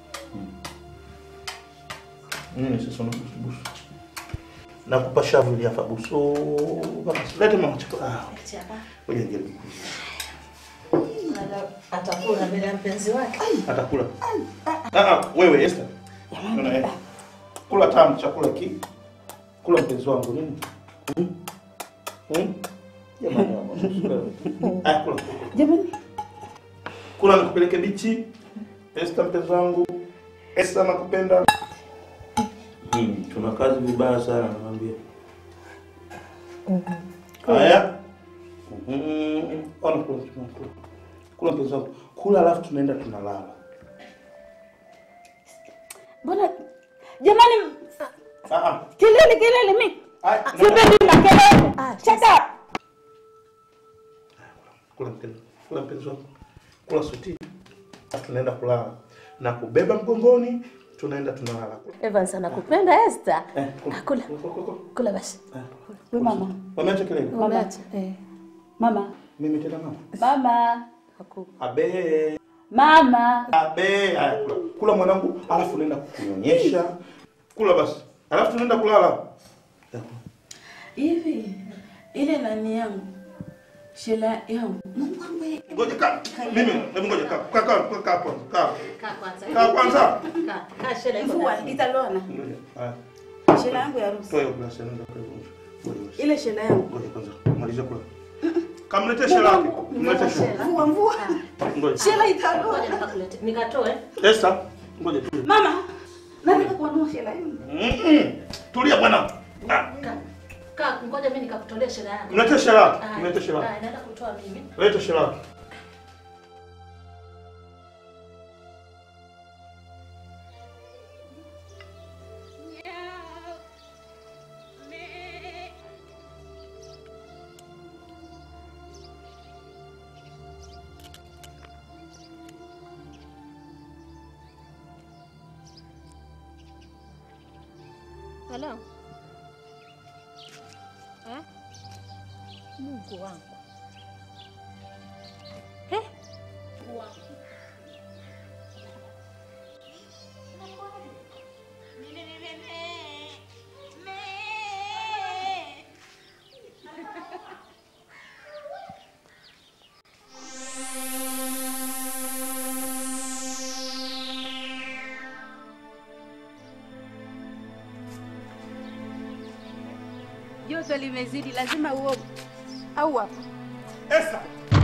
Nini sasa unabusu? Nakupa shavu ili hapa busu. Lete mama chakula. Ah, ngoja nijaribu. atakula mbele ya mpenzi wake. Atakula. Ah ah, wewe Esther. Unaona eh? Kula tamu chakula ki. Kula mpenzi wangu nini? Hmm? Hmm? Jamani mama. Ah, kula. Jamani, Kula nikupeleke bichi. Esther mpenzi wangu. Esther nakupenda. Hmm, tuna kazi vibaya sana nakwambia. Haya. Mhm. Ona kula kula. kula. Kula mpenzi wangu. Kula alafu tunaenda tunalala. mbona jamani, Ah ah. kelele kelele, mi Ai, sipendi makelele. Shut up. Kula mpenzi, kula mpenzi wangu, kula suti, Alafu tunaenda kulala na kubeba mgongoni, tunaenda tunalala. Evans anakupenda Esther. Eh, kula. Ah, kula. Kula, kula, kula. Kula basi. We mama, Wameacha kelele. Umeacha? Eh. mama, Mimi tena mama. mama, haku- Abe, mama. abe, haya kula. Kula mwanangu, alafu naenda kukunyonyesha. Kula basi. Alafu tunaenda kulala. Hivi ile nani yangu shela yangu Mungu wangu Ngoja kaa. Mimi, hebu ngoja kaa. Kaa kaa kaa kaa kwanza. Kaa. Kaa kwanza. Kaa kwanza. Kaa, kaa shela iko mvua ndani. italona Ngoja. Haya. shela yangu ya harusi Toa hiyo glasi nenda kwa hiyo. Ngoja basi. ile shela yangu Ngoja kwanza. Maliza kula. Kamletee shela yake. Mletee shela. mvua mvua Ngoja. shela Ngoja italona nikakulete. Nikatoe. Esther, ngoja tulia. mama nataka kuanua shela yangu Mm-mm. Tulia bwana. Ah, Kaa. Kaa, ngoja mimi nikakutolee shela yako. Mletee shela yake. Ah, Mletee shela yake. ah, naenda kutoa mimi. Leta shela yake. Halo. Eh? Mungu wangu. Eh? Joto limezidi, lazima uoge au hapa. Esther.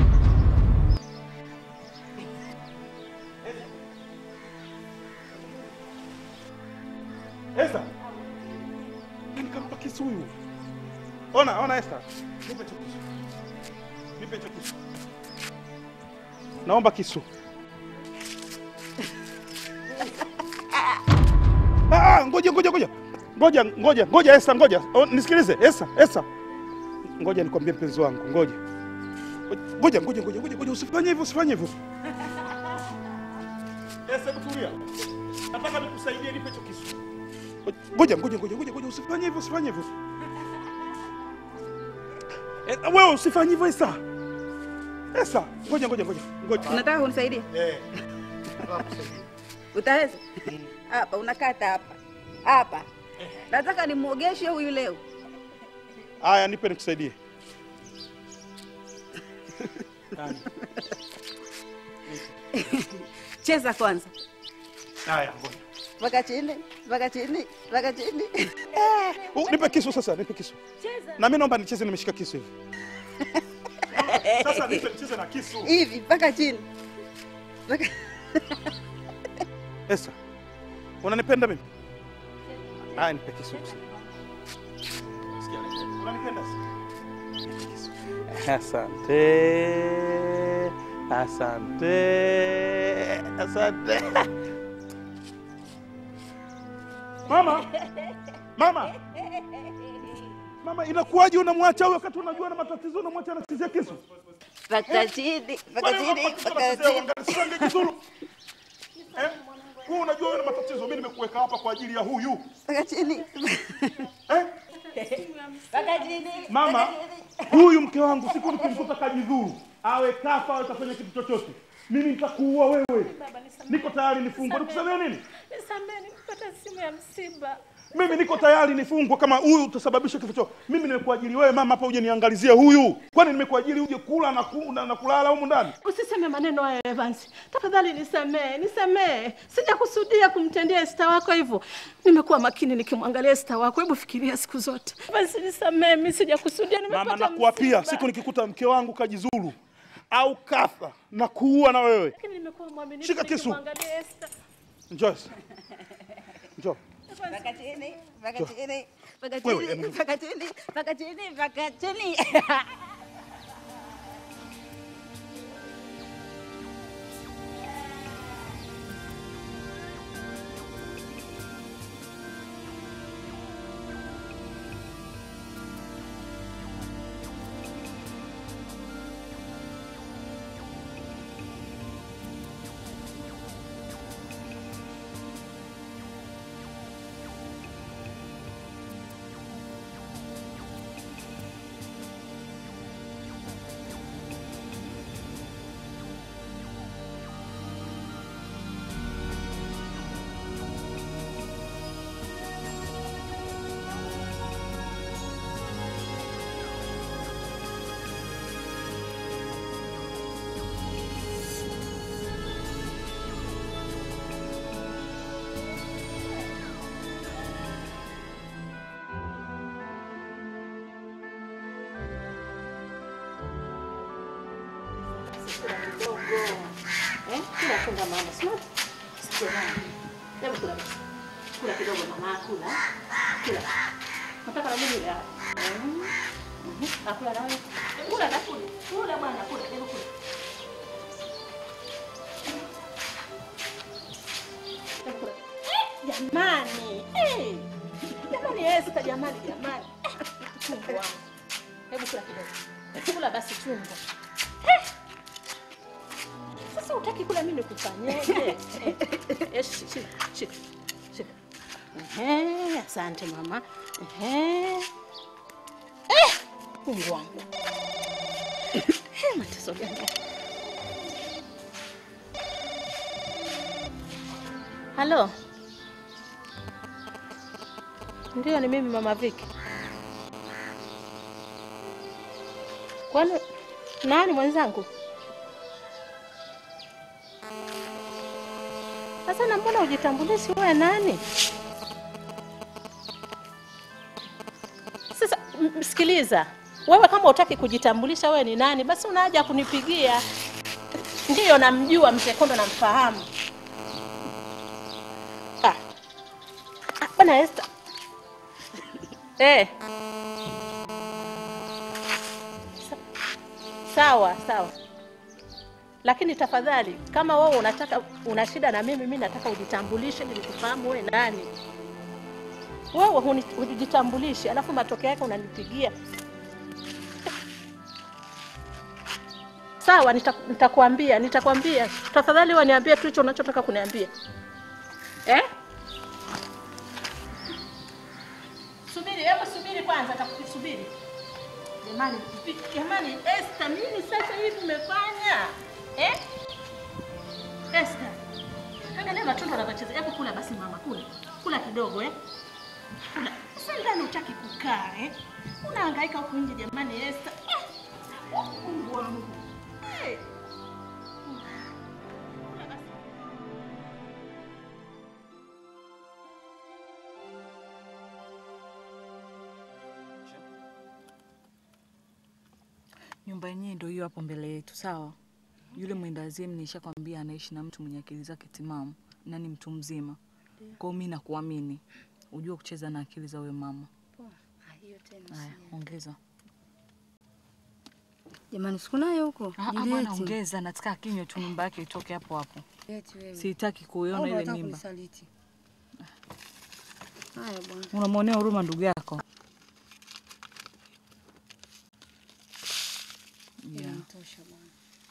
Esther. Nikampa kisu huyu. Ona, ona Esther. Nipe hicho kisu. Nipe hicho kisu. Naomba kisu. Ah, ah, ngoja ngoja ngoja. Ngoja ngoja ngoja Esther, ngoja. Oh, nisikilize Esther, Esther. Ngoja nikwambie mpenzi wangu, ngoja. Ngoja ngoja ngoja ngoja ngoja usifanye hivyo, usifanye hivyo. Esther, hebu tulia. Nataka nikusaidie nipe hicho kisu. Ngoja ngoja ngoja ngoja ngoja usifanye hivyo, usifanye hivyo. Eh, wewe usifanye hivyo Esther. Esther, ngoja ngoja ngoja. Ngoja. Unataka kunisaidia? Eh. Utaweza? Hapa unakata hapa hapa. Nataka nimwogeshe huyu leo. Haya, nipe nikusaidie. Cheza kwanza, Haya, ngoja. mpaka chini, mpaka chini, mpaka chini. Oh, nipe kisu sasa, nipe kisu. Na mimi naomba nicheze nimeshika kisu hivi. Sasa nipe nicheze na kisu. hivi mpaka chini. Mpaka Esther, unanipenda mimi? Haya, nipe kisu. Sikia, unanipenda? Asante. Asante. Asante. Mama, mama, mama, inakuwaje unamwacha huyo wakati unajua na matatizo, unamwacha anachezea kisu? Paka chini, paka chini, paka chini. Kizuru. Eh? Wewe unajua wewe na matatizo, mimi nimekuweka hapa kwa ajili ya huyu. Paka chini. Eh? Paka chini. Mama, huyu mke wangu siku nikimkuta kajidhuru, awe kafa awe kafanya kitu chochote, mimi nitakuua wewe. Niko tayari nifungwe. Nikusemea nini? Nisamehe, nimepata simu ya msiba. Mimi niko tayari nifungwe kama huyu utasababisha kifo chako. Mimi nimekuajiri wewe mama hapa uje niangalizie huyu. Kwani nimekuajiri uje kula na, ku, na, na kulala humu ndani? Usiseme maneno hayo Evans, tafadhali nisamehe, nisamehe. Sijakusudia kumtendea Esta wako hivyo. Nimekuwa makini nikimwangalia Esta wako. Hebu fikiria siku zote. Evans, nisamehe, mimi sijakusudia. Nimepata Mama nakuapia, msiba. siku nikikuta mke wangu kajizuru au kafa na kuua na wewe. Lakini nimekuwa mwaminifu Shika kisu. nikimwangalia Esta. Njoo. Njoo. Paka chini, paka chini, paka Wewe, chini, em- paka chini, paka chini, paka chini. Eh, kula kula mama, smart. Sikia mama. Hebu kula. Kula kidogo mama, kula. Kula. Nataka na mimi leo. Mhm. Nakula nawe. Kula na kula. Kula bwana, kula, hebu kula. Hebu kula. Eh, Jamani. Eh. Jamani Esther, jamani, jamani. Chungu wangu. Hebu kula kidogo. Kula basi chungu. Sasa utaki kula mimi nikufanyeje? Eh, shi- shika, shika, shika. Ehe, asante mama. Ehe. Eh, Mungu wangu. Eh, mateso gani? Halo. Ndio ni mimi mama Viki. Kwani nani mwenzangu? Sasa na mbona ujitambulishi wewe nani? Sasa m- m- sikiliza, wewe kama utaki kujitambulisha wewe ni nani, basi una haja ya kunipigia. Ndiyo, namjua mzee Kondo, namfahamu. Ah. Ah, Bwana Esther. Eh. Sa- Sawa, sawa lakini tafadhali kama wewe unataka una shida na mimi, mimi nataka ujitambulishe ili nikufahamu wewe nani. Wewe huni- hujitambulishi, alafu matokeo yake unanipigia. Sawa, nita- nitakwambia, nitakwambia. Tafadhali wewe niambie tu hicho unachotaka kuniambia. Eh? Subiri, hebu subiri kwanza, takusubiri. Jamani, vi- jamani, Esther, nini sasa hivi umefanya? Eh? Esther. Angalia matunda yanavyocheza. Hebu kula basi mama, kula. Kula kidogo eh. Kula. Sasa ndani utaki kukaa eh? Unahangaika huku nje jamani Esther. Eh. Mungu wangu. Eh. Kula basi. Nyumba yenyewe ndio hiyo hapo mbele yetu, sawa? Yule mwendazimu nishakwambia anaishi na mtu mwenye akili zake timamu na ni mtu mzima. Kwa hiyo mimi nakuamini, ujue kucheza na akili za wewe mama. Hiyo tena. Haya, ongeza. Jamani, sikunayo huko. Ah, ah, bwana ongeza, nataka kinywe tu nyumba yake itoke hapo hapo. Eti wewe. Sitaki kuiona Au ile unataka mimba. kunisaliti? Haya bwana. Unamwonea huruma ndugu yako. Yeah. Inatosha bwana.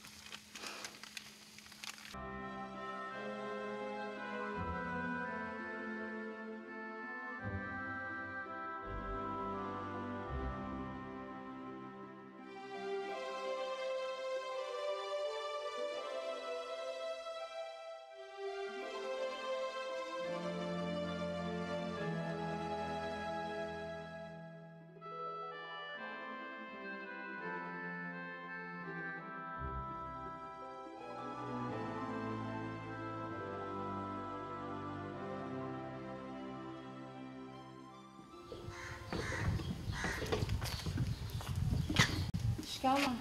Shikamoo.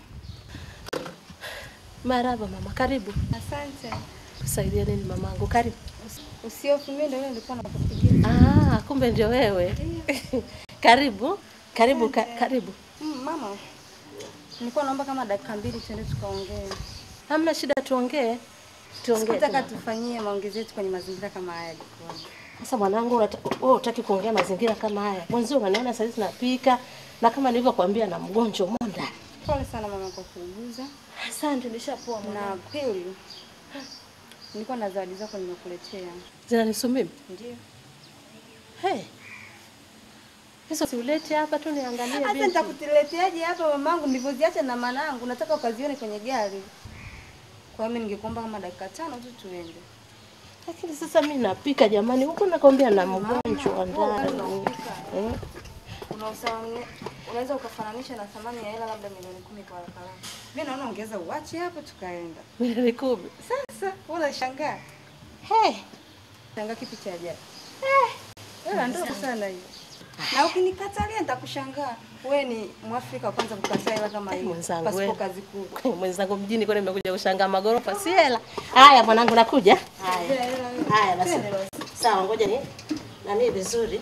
Maraba mama, karibu. Asante. Kusaidia nini mamangu? Karibu. Usihofu, mimi ndio yule nilikuwa nakupigia. Ah, kumbe ndio wewe. karibu. Karibu ka, karibu. Mm, mama. Nilikuwa naomba kama dakika mbili tuende tukaongee. Hamna shida tuongee. Tuongee. Sikutaka tu. tufanyie maongezi yetu kwenye mazingira kama haya jikoni. Sasa mwanangu, unata- wewe hutaki kuongea mazingira kama haya. Mwenzio unaniona sasa hivi napika na kama nilivyokuambia na mgonjwa monda. Pole sana mama kwa kuuguza. Asante, nishapoa Na mwanangu. kweli nilikuwa na zawadi zako nimekuletea. Zinanihusu mimi? Ndio. Hey. Hizo siulete hapa tu niangalie Sasa binti. nitakuleteaje hapa mamangu nilivyoziacha na manangu nataka ukazione kwenye gari. Kwa hiyo mimi ningekuomba kama dakika tano tu tuende. Lakini sasa mimi napika jamani, huko nakwambia na mgonjwa ndani. Eh? Unaosawa- unaweza ukafananisha na thamani ya hela labda milioni kumi kwa haraka haraka. Mimi naona ongeza uache hapo tukaenda. Milioni kumi. Sasa wewe unashangaa. Hey. Shangaa kipi cha ajabu? Eh, hela ndogo sana hiyo. Na ukinikatalia nitakushangaa. Wewe ni Mwafrika wa kwanza kukataa hela kama hiyo. Mwenzangu Pasipo wewe. kazi kubwa. Mwenzangu mjini kwani nimekuja kushangaa magorofa si hela. Haya mwanangu nakuja. Haya. Haya basi. Sawa ngoja ni nani vizuri.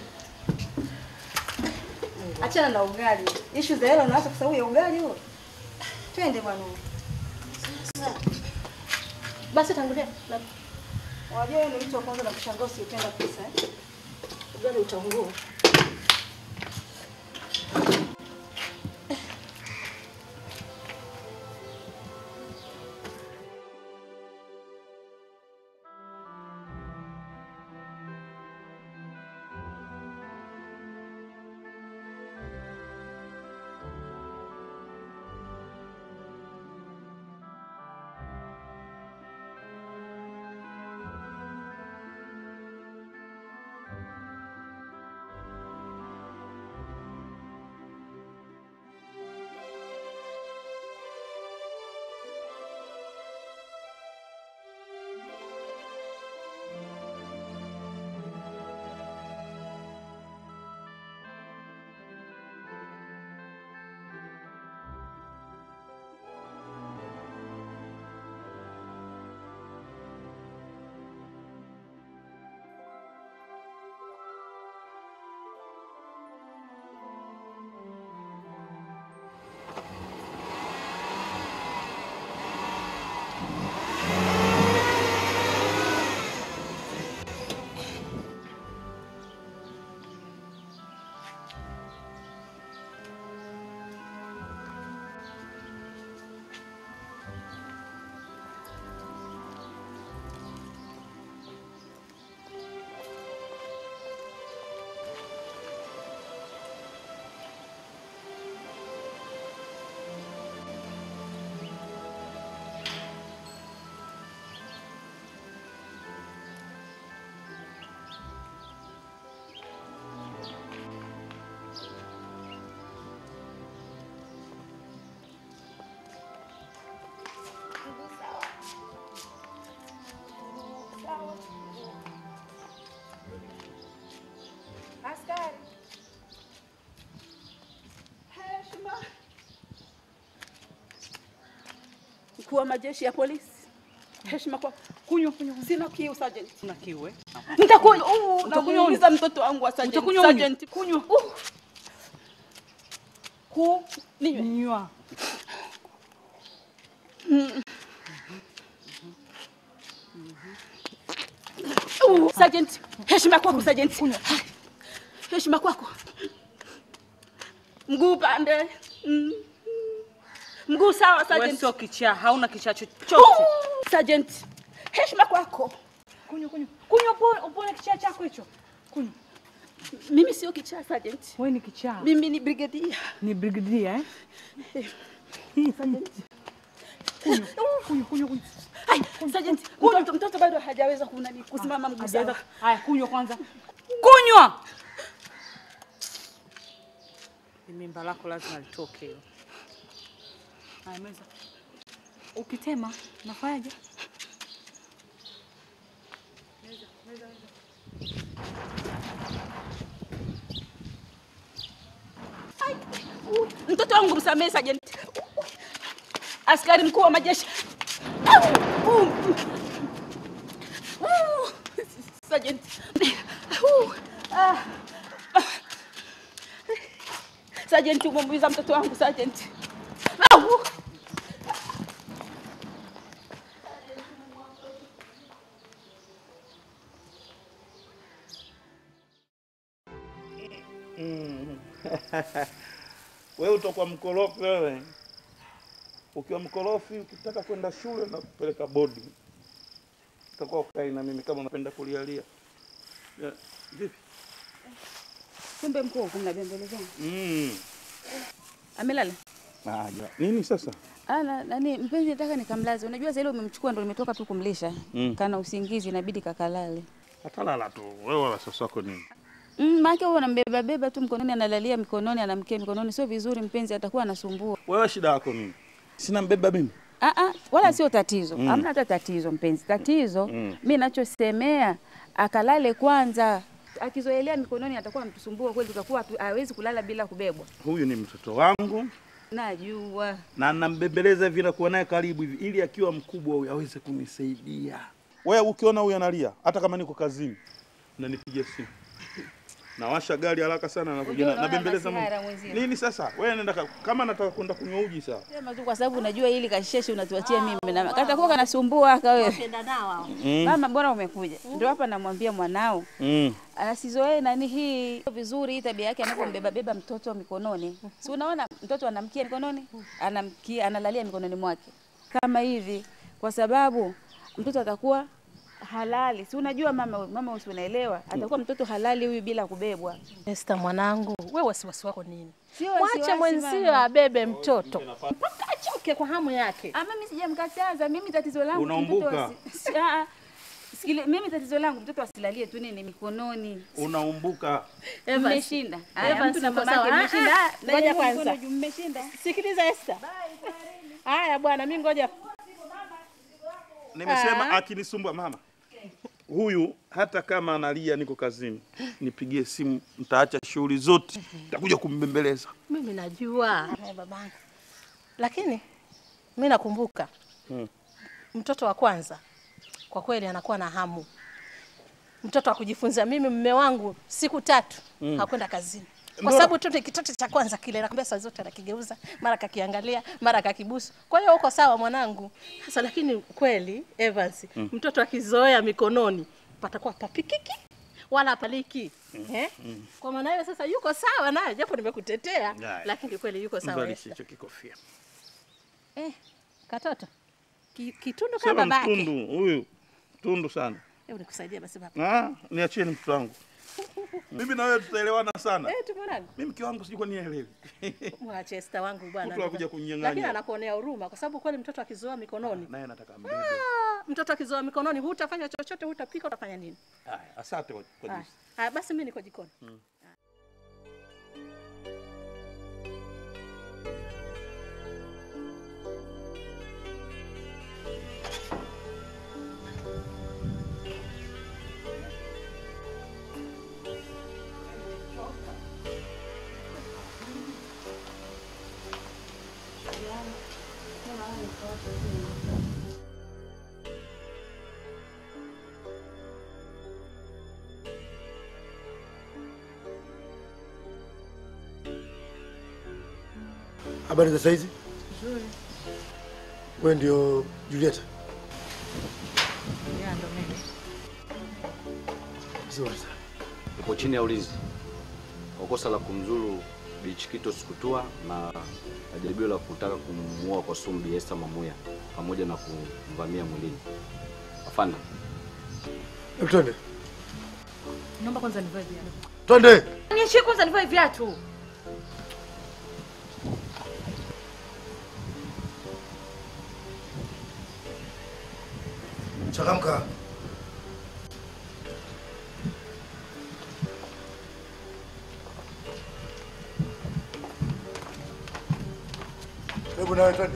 Achana na ugali. Issue za hela unaacha kwa sababu ya ugali huo. Twende bwana. Basi tangulia. Na Unajua wewe ni mtu wa kwanza na kushangaa usipenda pesa eh? ugali utaungua. Askari. Heshima. Mkuu wa majeshi ya polisi. Heshima kwa kunywa kunywa. Sina kiu sergeant. Una kiu eh? Nitakunywa. Utakunywa Namuuliza mtoto wangu wa sergeant. Utakunywa unywe? Sergeant, kunywa. Uh. Ku ninywe. Nywa. Mm. Uh, sergeant. Heshima kwako sergeant. Heshima kwako. Mguu pande. Mm. Mguu sawa, Wewe Sergeant. sio kichaa, hauna kichaa chochote. Uh, Sergeant. Heshima kwako. Kunywa kunywa. Kunywa upone, upone kichaa chako hicho. Kunywa. Mimi sio kichaa, Sergeant. Wewe ni kichaa. Mimi ni brigadier. Ni brigadier eh? Sergeant. Kunywa, kunywa, kunywa, kunywa. Ai, Sergeant, mtoto, mtoto bado hajaweza kunani kusimama mguu Hajaweza- sawa. Haya, kunywa kwanza. Kunywa. Ni mimba lako lazima litoke hilo. Haya, meza. Ukitema nafanyaje? Meza, meza, meza. Ai, uh, Mtoto wangu msamehe, Sergeant. Askari mkuu wa majeshi. Au, uh, uh, Sergeant. Uh, ah, ah. Sergeant, umemuumiza mtoto wangu, Sergeant. Au. Mm. wewe utakuwa mkorofi wewe. Ukiwa mkorofi, ukitaka kwenda shule na kupeleka bodi, utakuwa ukai na mimi kama unapenda kulialia. Ya, Vipi? Kumbe mkuu kumnabembelezana. Mm. Amelala? Ah, ja. Nini sasa? Ana nani mpenzi, nataka nikamlaze. Unajua sasa ile umemchukua ndo nimetoka tu kumlisha. Mm. Kana usingizi inabidi kakalale. Atalala tu. Wewe wala sasa wako nini? Mm, maana wewe unambeba beba tu mkononi analalia mikononi anamkia mikononi sio vizuri mpenzi atakuwa anasumbua. Wewe shida yako nini? Sina mbeba mimi. Ah ah, wala sio tatizo. Mm. Hamna hata tatizo mpenzi. Tatizo Mm. mimi nachosemea akalale kwanza. Akizoelea mikononi atakuwa anatusumbua kweli, tutakuwa hatu- hawezi kulala bila kubebwa. Huyu ni mtoto wangu Najua. na nambembeleza hivi na kuwa naye karibu hivi ili akiwa mkubwa huyu aweze kunisaidia. Wewe ukiona huyu analia, hata kama niko kazini, unanipigia simu. Nawasha gari haraka sana na kuja Unaona nabembeleza masihara Mungu. mwenzio. Nini sasa? Wewe nenda ka- kama nataka kwenda kunywa uji sawa. Sema tu kwa sababu unajua hili kasheshe unatuachia mimi na katakuwa kanasumbua aka wewe. Wapenda nao hao. Mm. Mama, bora umekuja. Ndio hapa namwambia mwanao Mm. asizoee nani hii vizuri, hii tabia yake anapombeba beba mtoto mikononi. Si unaona mtoto anamkia mikononi, anamkia analalia mikononi mwake kama hivi, kwa sababu mtoto atakuwa halali. Si unajua mama, mama usi unaelewa, atakuwa mtoto halali huyu bila kubebwa. Esther mwanangu, wewe wasiwasi wako nini? Sio Mwache wasiwasi, mwenzio mama. abebe mtoto mpaka achoke kwa hamu yake. Ah, mimi sijamkataza. Mimi tatizo langu tu Unaumbuka. mtoto asi- Ah, ah. Sikile, mimi tatizo langu mtoto asilalie tu nini mikononi. Unaumbuka. Evans. Mmeshinda. Haya, Evans, mtu na uko mamake sawa? Ah, mmeshinda. ah, Ah, ngoja na kwanza. mkono juu mmeshinda. Sikiliza Esther. Haya bwana, mimi ngoja Nimesema Ah. akinisumbua mama. Huyu hata kama analia niko kazini, nipigie simu, nitaacha shughuli zote, nitakuja kumbembeleza. mimi najua Eh, babangu, lakini mi nakumbuka Mm. mtoto wa kwanza kwa kweli anakuwa na hamu, mtoto wa kujifunza. Mimi mme wangu siku tatu Mm. hakwenda kazini kwa Ndio. sababu tu ni kitoto cha kwanza kile, nakwambia saa zote anakigeuza, mara kakiangalia, mara kakibusu. Kwa hiyo uko sawa mwanangu. Sasa lakini kweli Evans, Mm. mtoto akizoea mikononi patakuwa papikiki wala paliki eh? Mm. Kwa maana hiyo sasa yuko sawa naye, japo nimekutetea, Haya. lakini kweli yuko sawa. Mvalishe Esther. hicho kikofia. Eh, katoto Ki, kitundu Sema kama babake. mtundu huyu, tundu sana. Hebu nikusaidia basi baba. Ah, niachie ni mtoto wangu. Mimi na wewe tutaelewana sana. Eh, tumeonana. Mimi mke wangu sijui kwa nini haelewi. Mwache Esther wangu bwana. Mtu akuja kunyang'anya. Lakini anakuonea huruma kwa sababu kweli mtoto akizoea mikononi. Naye nataka mbebe. Ah, mtoto akizoea mikononi hutafanya chochote, hutapika, utafanya nini? Haya, asante kwa kwa Haya. jinsi. Haya, basi mimi niko jikoni. Mm. Habari za saizi? Wewe ndio Julieta? Vizuri sana. Upo chini ya ulinzi. kwa kosa la kumzuru Bichikito Sikutua na na jaribio la kutaka kumuua kwa sumu Bi Esther Mamuya pamoja na kumvamia mwilini. Afande, Hebu twende. Naomba kwanza nivae viatu. Twende. Niachie kwanza nivae viatu. Changamka. Hebu nawe twende.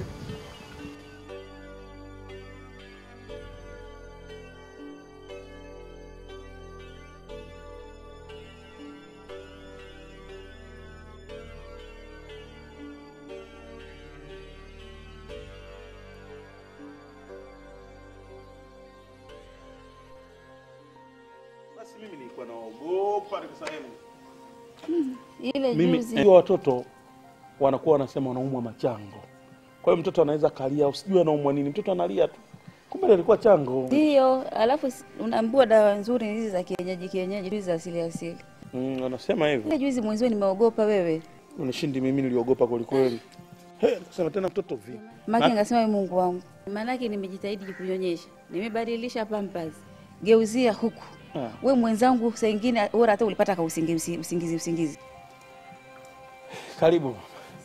Basi mimi nilikuwa naogopa nikasema Ile mimi juzi hiyo watoto wanakuwa wanasema wanaumwa machango. Kwa hiyo mtoto anaweza kalia, usijue anaumwa nini, mtoto analia tu, kumbe alikuwa chango. ndio, alafu si- unaambiwa dawa nzuri ni hizi za kienyeji kienyeji, hizi za asili asili. Mm, wanasema hivyo. Ile juzi mwenzio nimeogopa wewe, Unishindi mimi, niliogopa kwelikweli. He, nikasema tena mtoto vipi? maki ngasema "Ee Mungu wangu, maanake nimejitahidi kunyonyesha, nimebadilisha pampers, geuzia huku Ah. we mwenzangu, saa ingine bora hata ulipata ka usingizi usingizi usingizi. Karibu.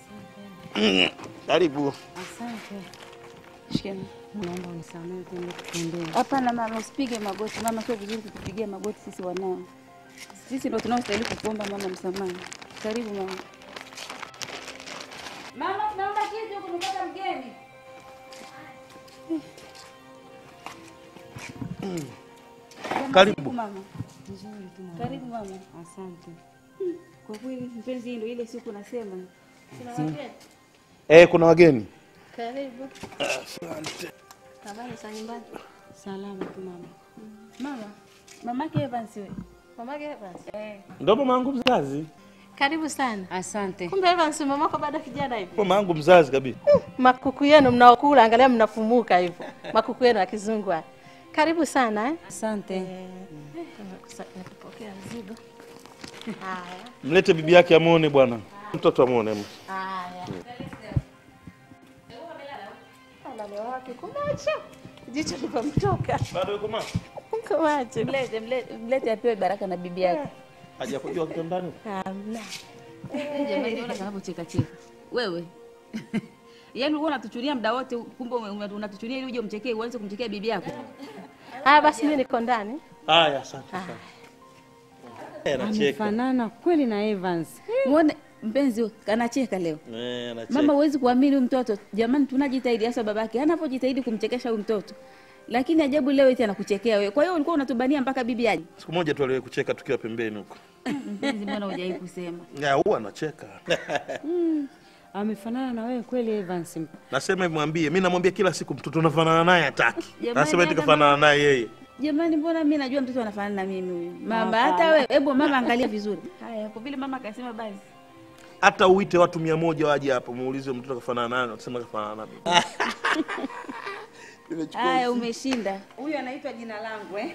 Karibu. Asante. Shikeni. Naomba unisamehe kwenda kutembea. Hapana mama, usipige magoti mama, sio vizuri kutupigia magoti sisi wanao. Sisi ndo tunaostahili kukuomba mama msamaha. Karibu mama. Mama, tunaomba kitu, kumepata mgeni. Karibu. Mama. Nzuri tu mama. Karibu mama. Asante. Kwa kweli mpenzi, hii ndo ile siku nasema. Sina Mm. wageni. Eh, kuna wageni. Karibu. Asante. Habari za nyumbani? Salama tu mama. Mama, mamake Evans wewe. Mamake Evans. Eh. Ndo mama yangu mzazi. Karibu sana. Asante. Kumbe Evans mamako bado kijana hivi. Mama yangu mzazi kabisa. Makuku yenu mnaokula, angalia mnafumuka hivyo. Makuku yenu ya kizungu haya. Karibu sana eh. Asante. Nakupokea mzigo. Haya. Mlete bibi yake amuone bwana. Mtoto amuone. Haya. Alale wapi? Kumacho. Jicho lipomtoka. Bado yuko macho? Kumacho. Mlete, mlete, mlete apewe baraka na bibi yake. Hajakujua kitandani? Hamna. Jamani, ona kanavyocheka cheka. Wewe. Yaani wewe unatuchunia muda wote kumbe ume- ume- unatuchunia ili uje umchekee uanze kumchekea bibi yako. Haya basi mimi niko ndani. Haya, asante sana. Eh, anacheka. Amefanana kweli na Evans. Muone mpenzi anacheka leo. Eh, anacheka. Mama, huwezi kuamini huyu mtoto. Jamani, tunajitahidi hasa babake anapojitahidi kumchekesha huyu mtoto, lakini ajabu leo eti anakuchekea wewe. Kwa hiyo ulikuwa unatubania mpaka bibi aje? Siku moja tu aliwahi kucheka tukiwa pembeni huko. Mpenzi, mbona hujai kusema? Ya, huwa anacheka. Mm. Amefanana na wewe kweli Evans. Nasema hivi mwambie, mimi namwambia kila siku mtoto unafanana naye hataki. Jamani, Nasema eti hata kafanana mama- naye yeye. Jamani, mbona mimi najua mtoto anafanana na mimi huyu mama? Hapana. Hata wewe, hebu mama, angalia vizuri. Haya, kwa vile mama akasema basi. Hata uite watu mia moja waje hapa muulize mtoto kafanana naye, watasema kafanana na mimi. Haya, umeshinda. Huyu anaitwa jina langu eh?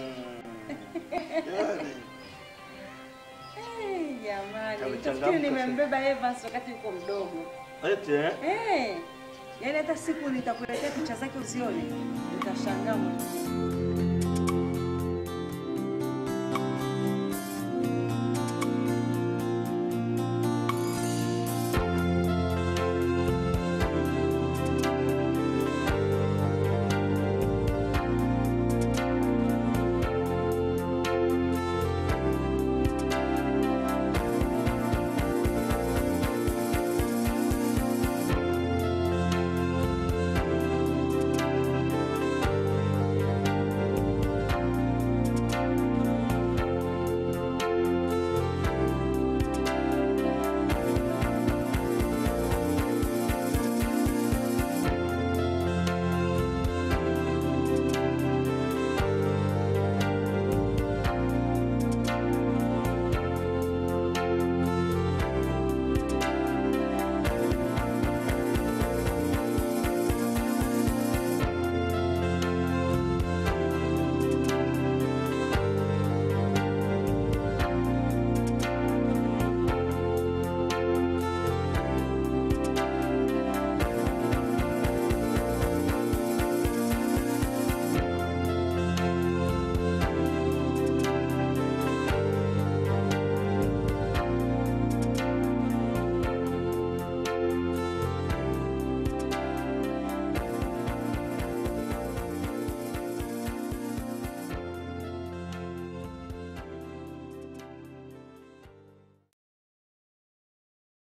Eh, Jamani, Amechangamka tafikiri nimembeba Evans wakati yuko mdogo. Eti eh? Eh, yaani hata siku nitakuletea picha zake uzione, utashangaa mwenyewe.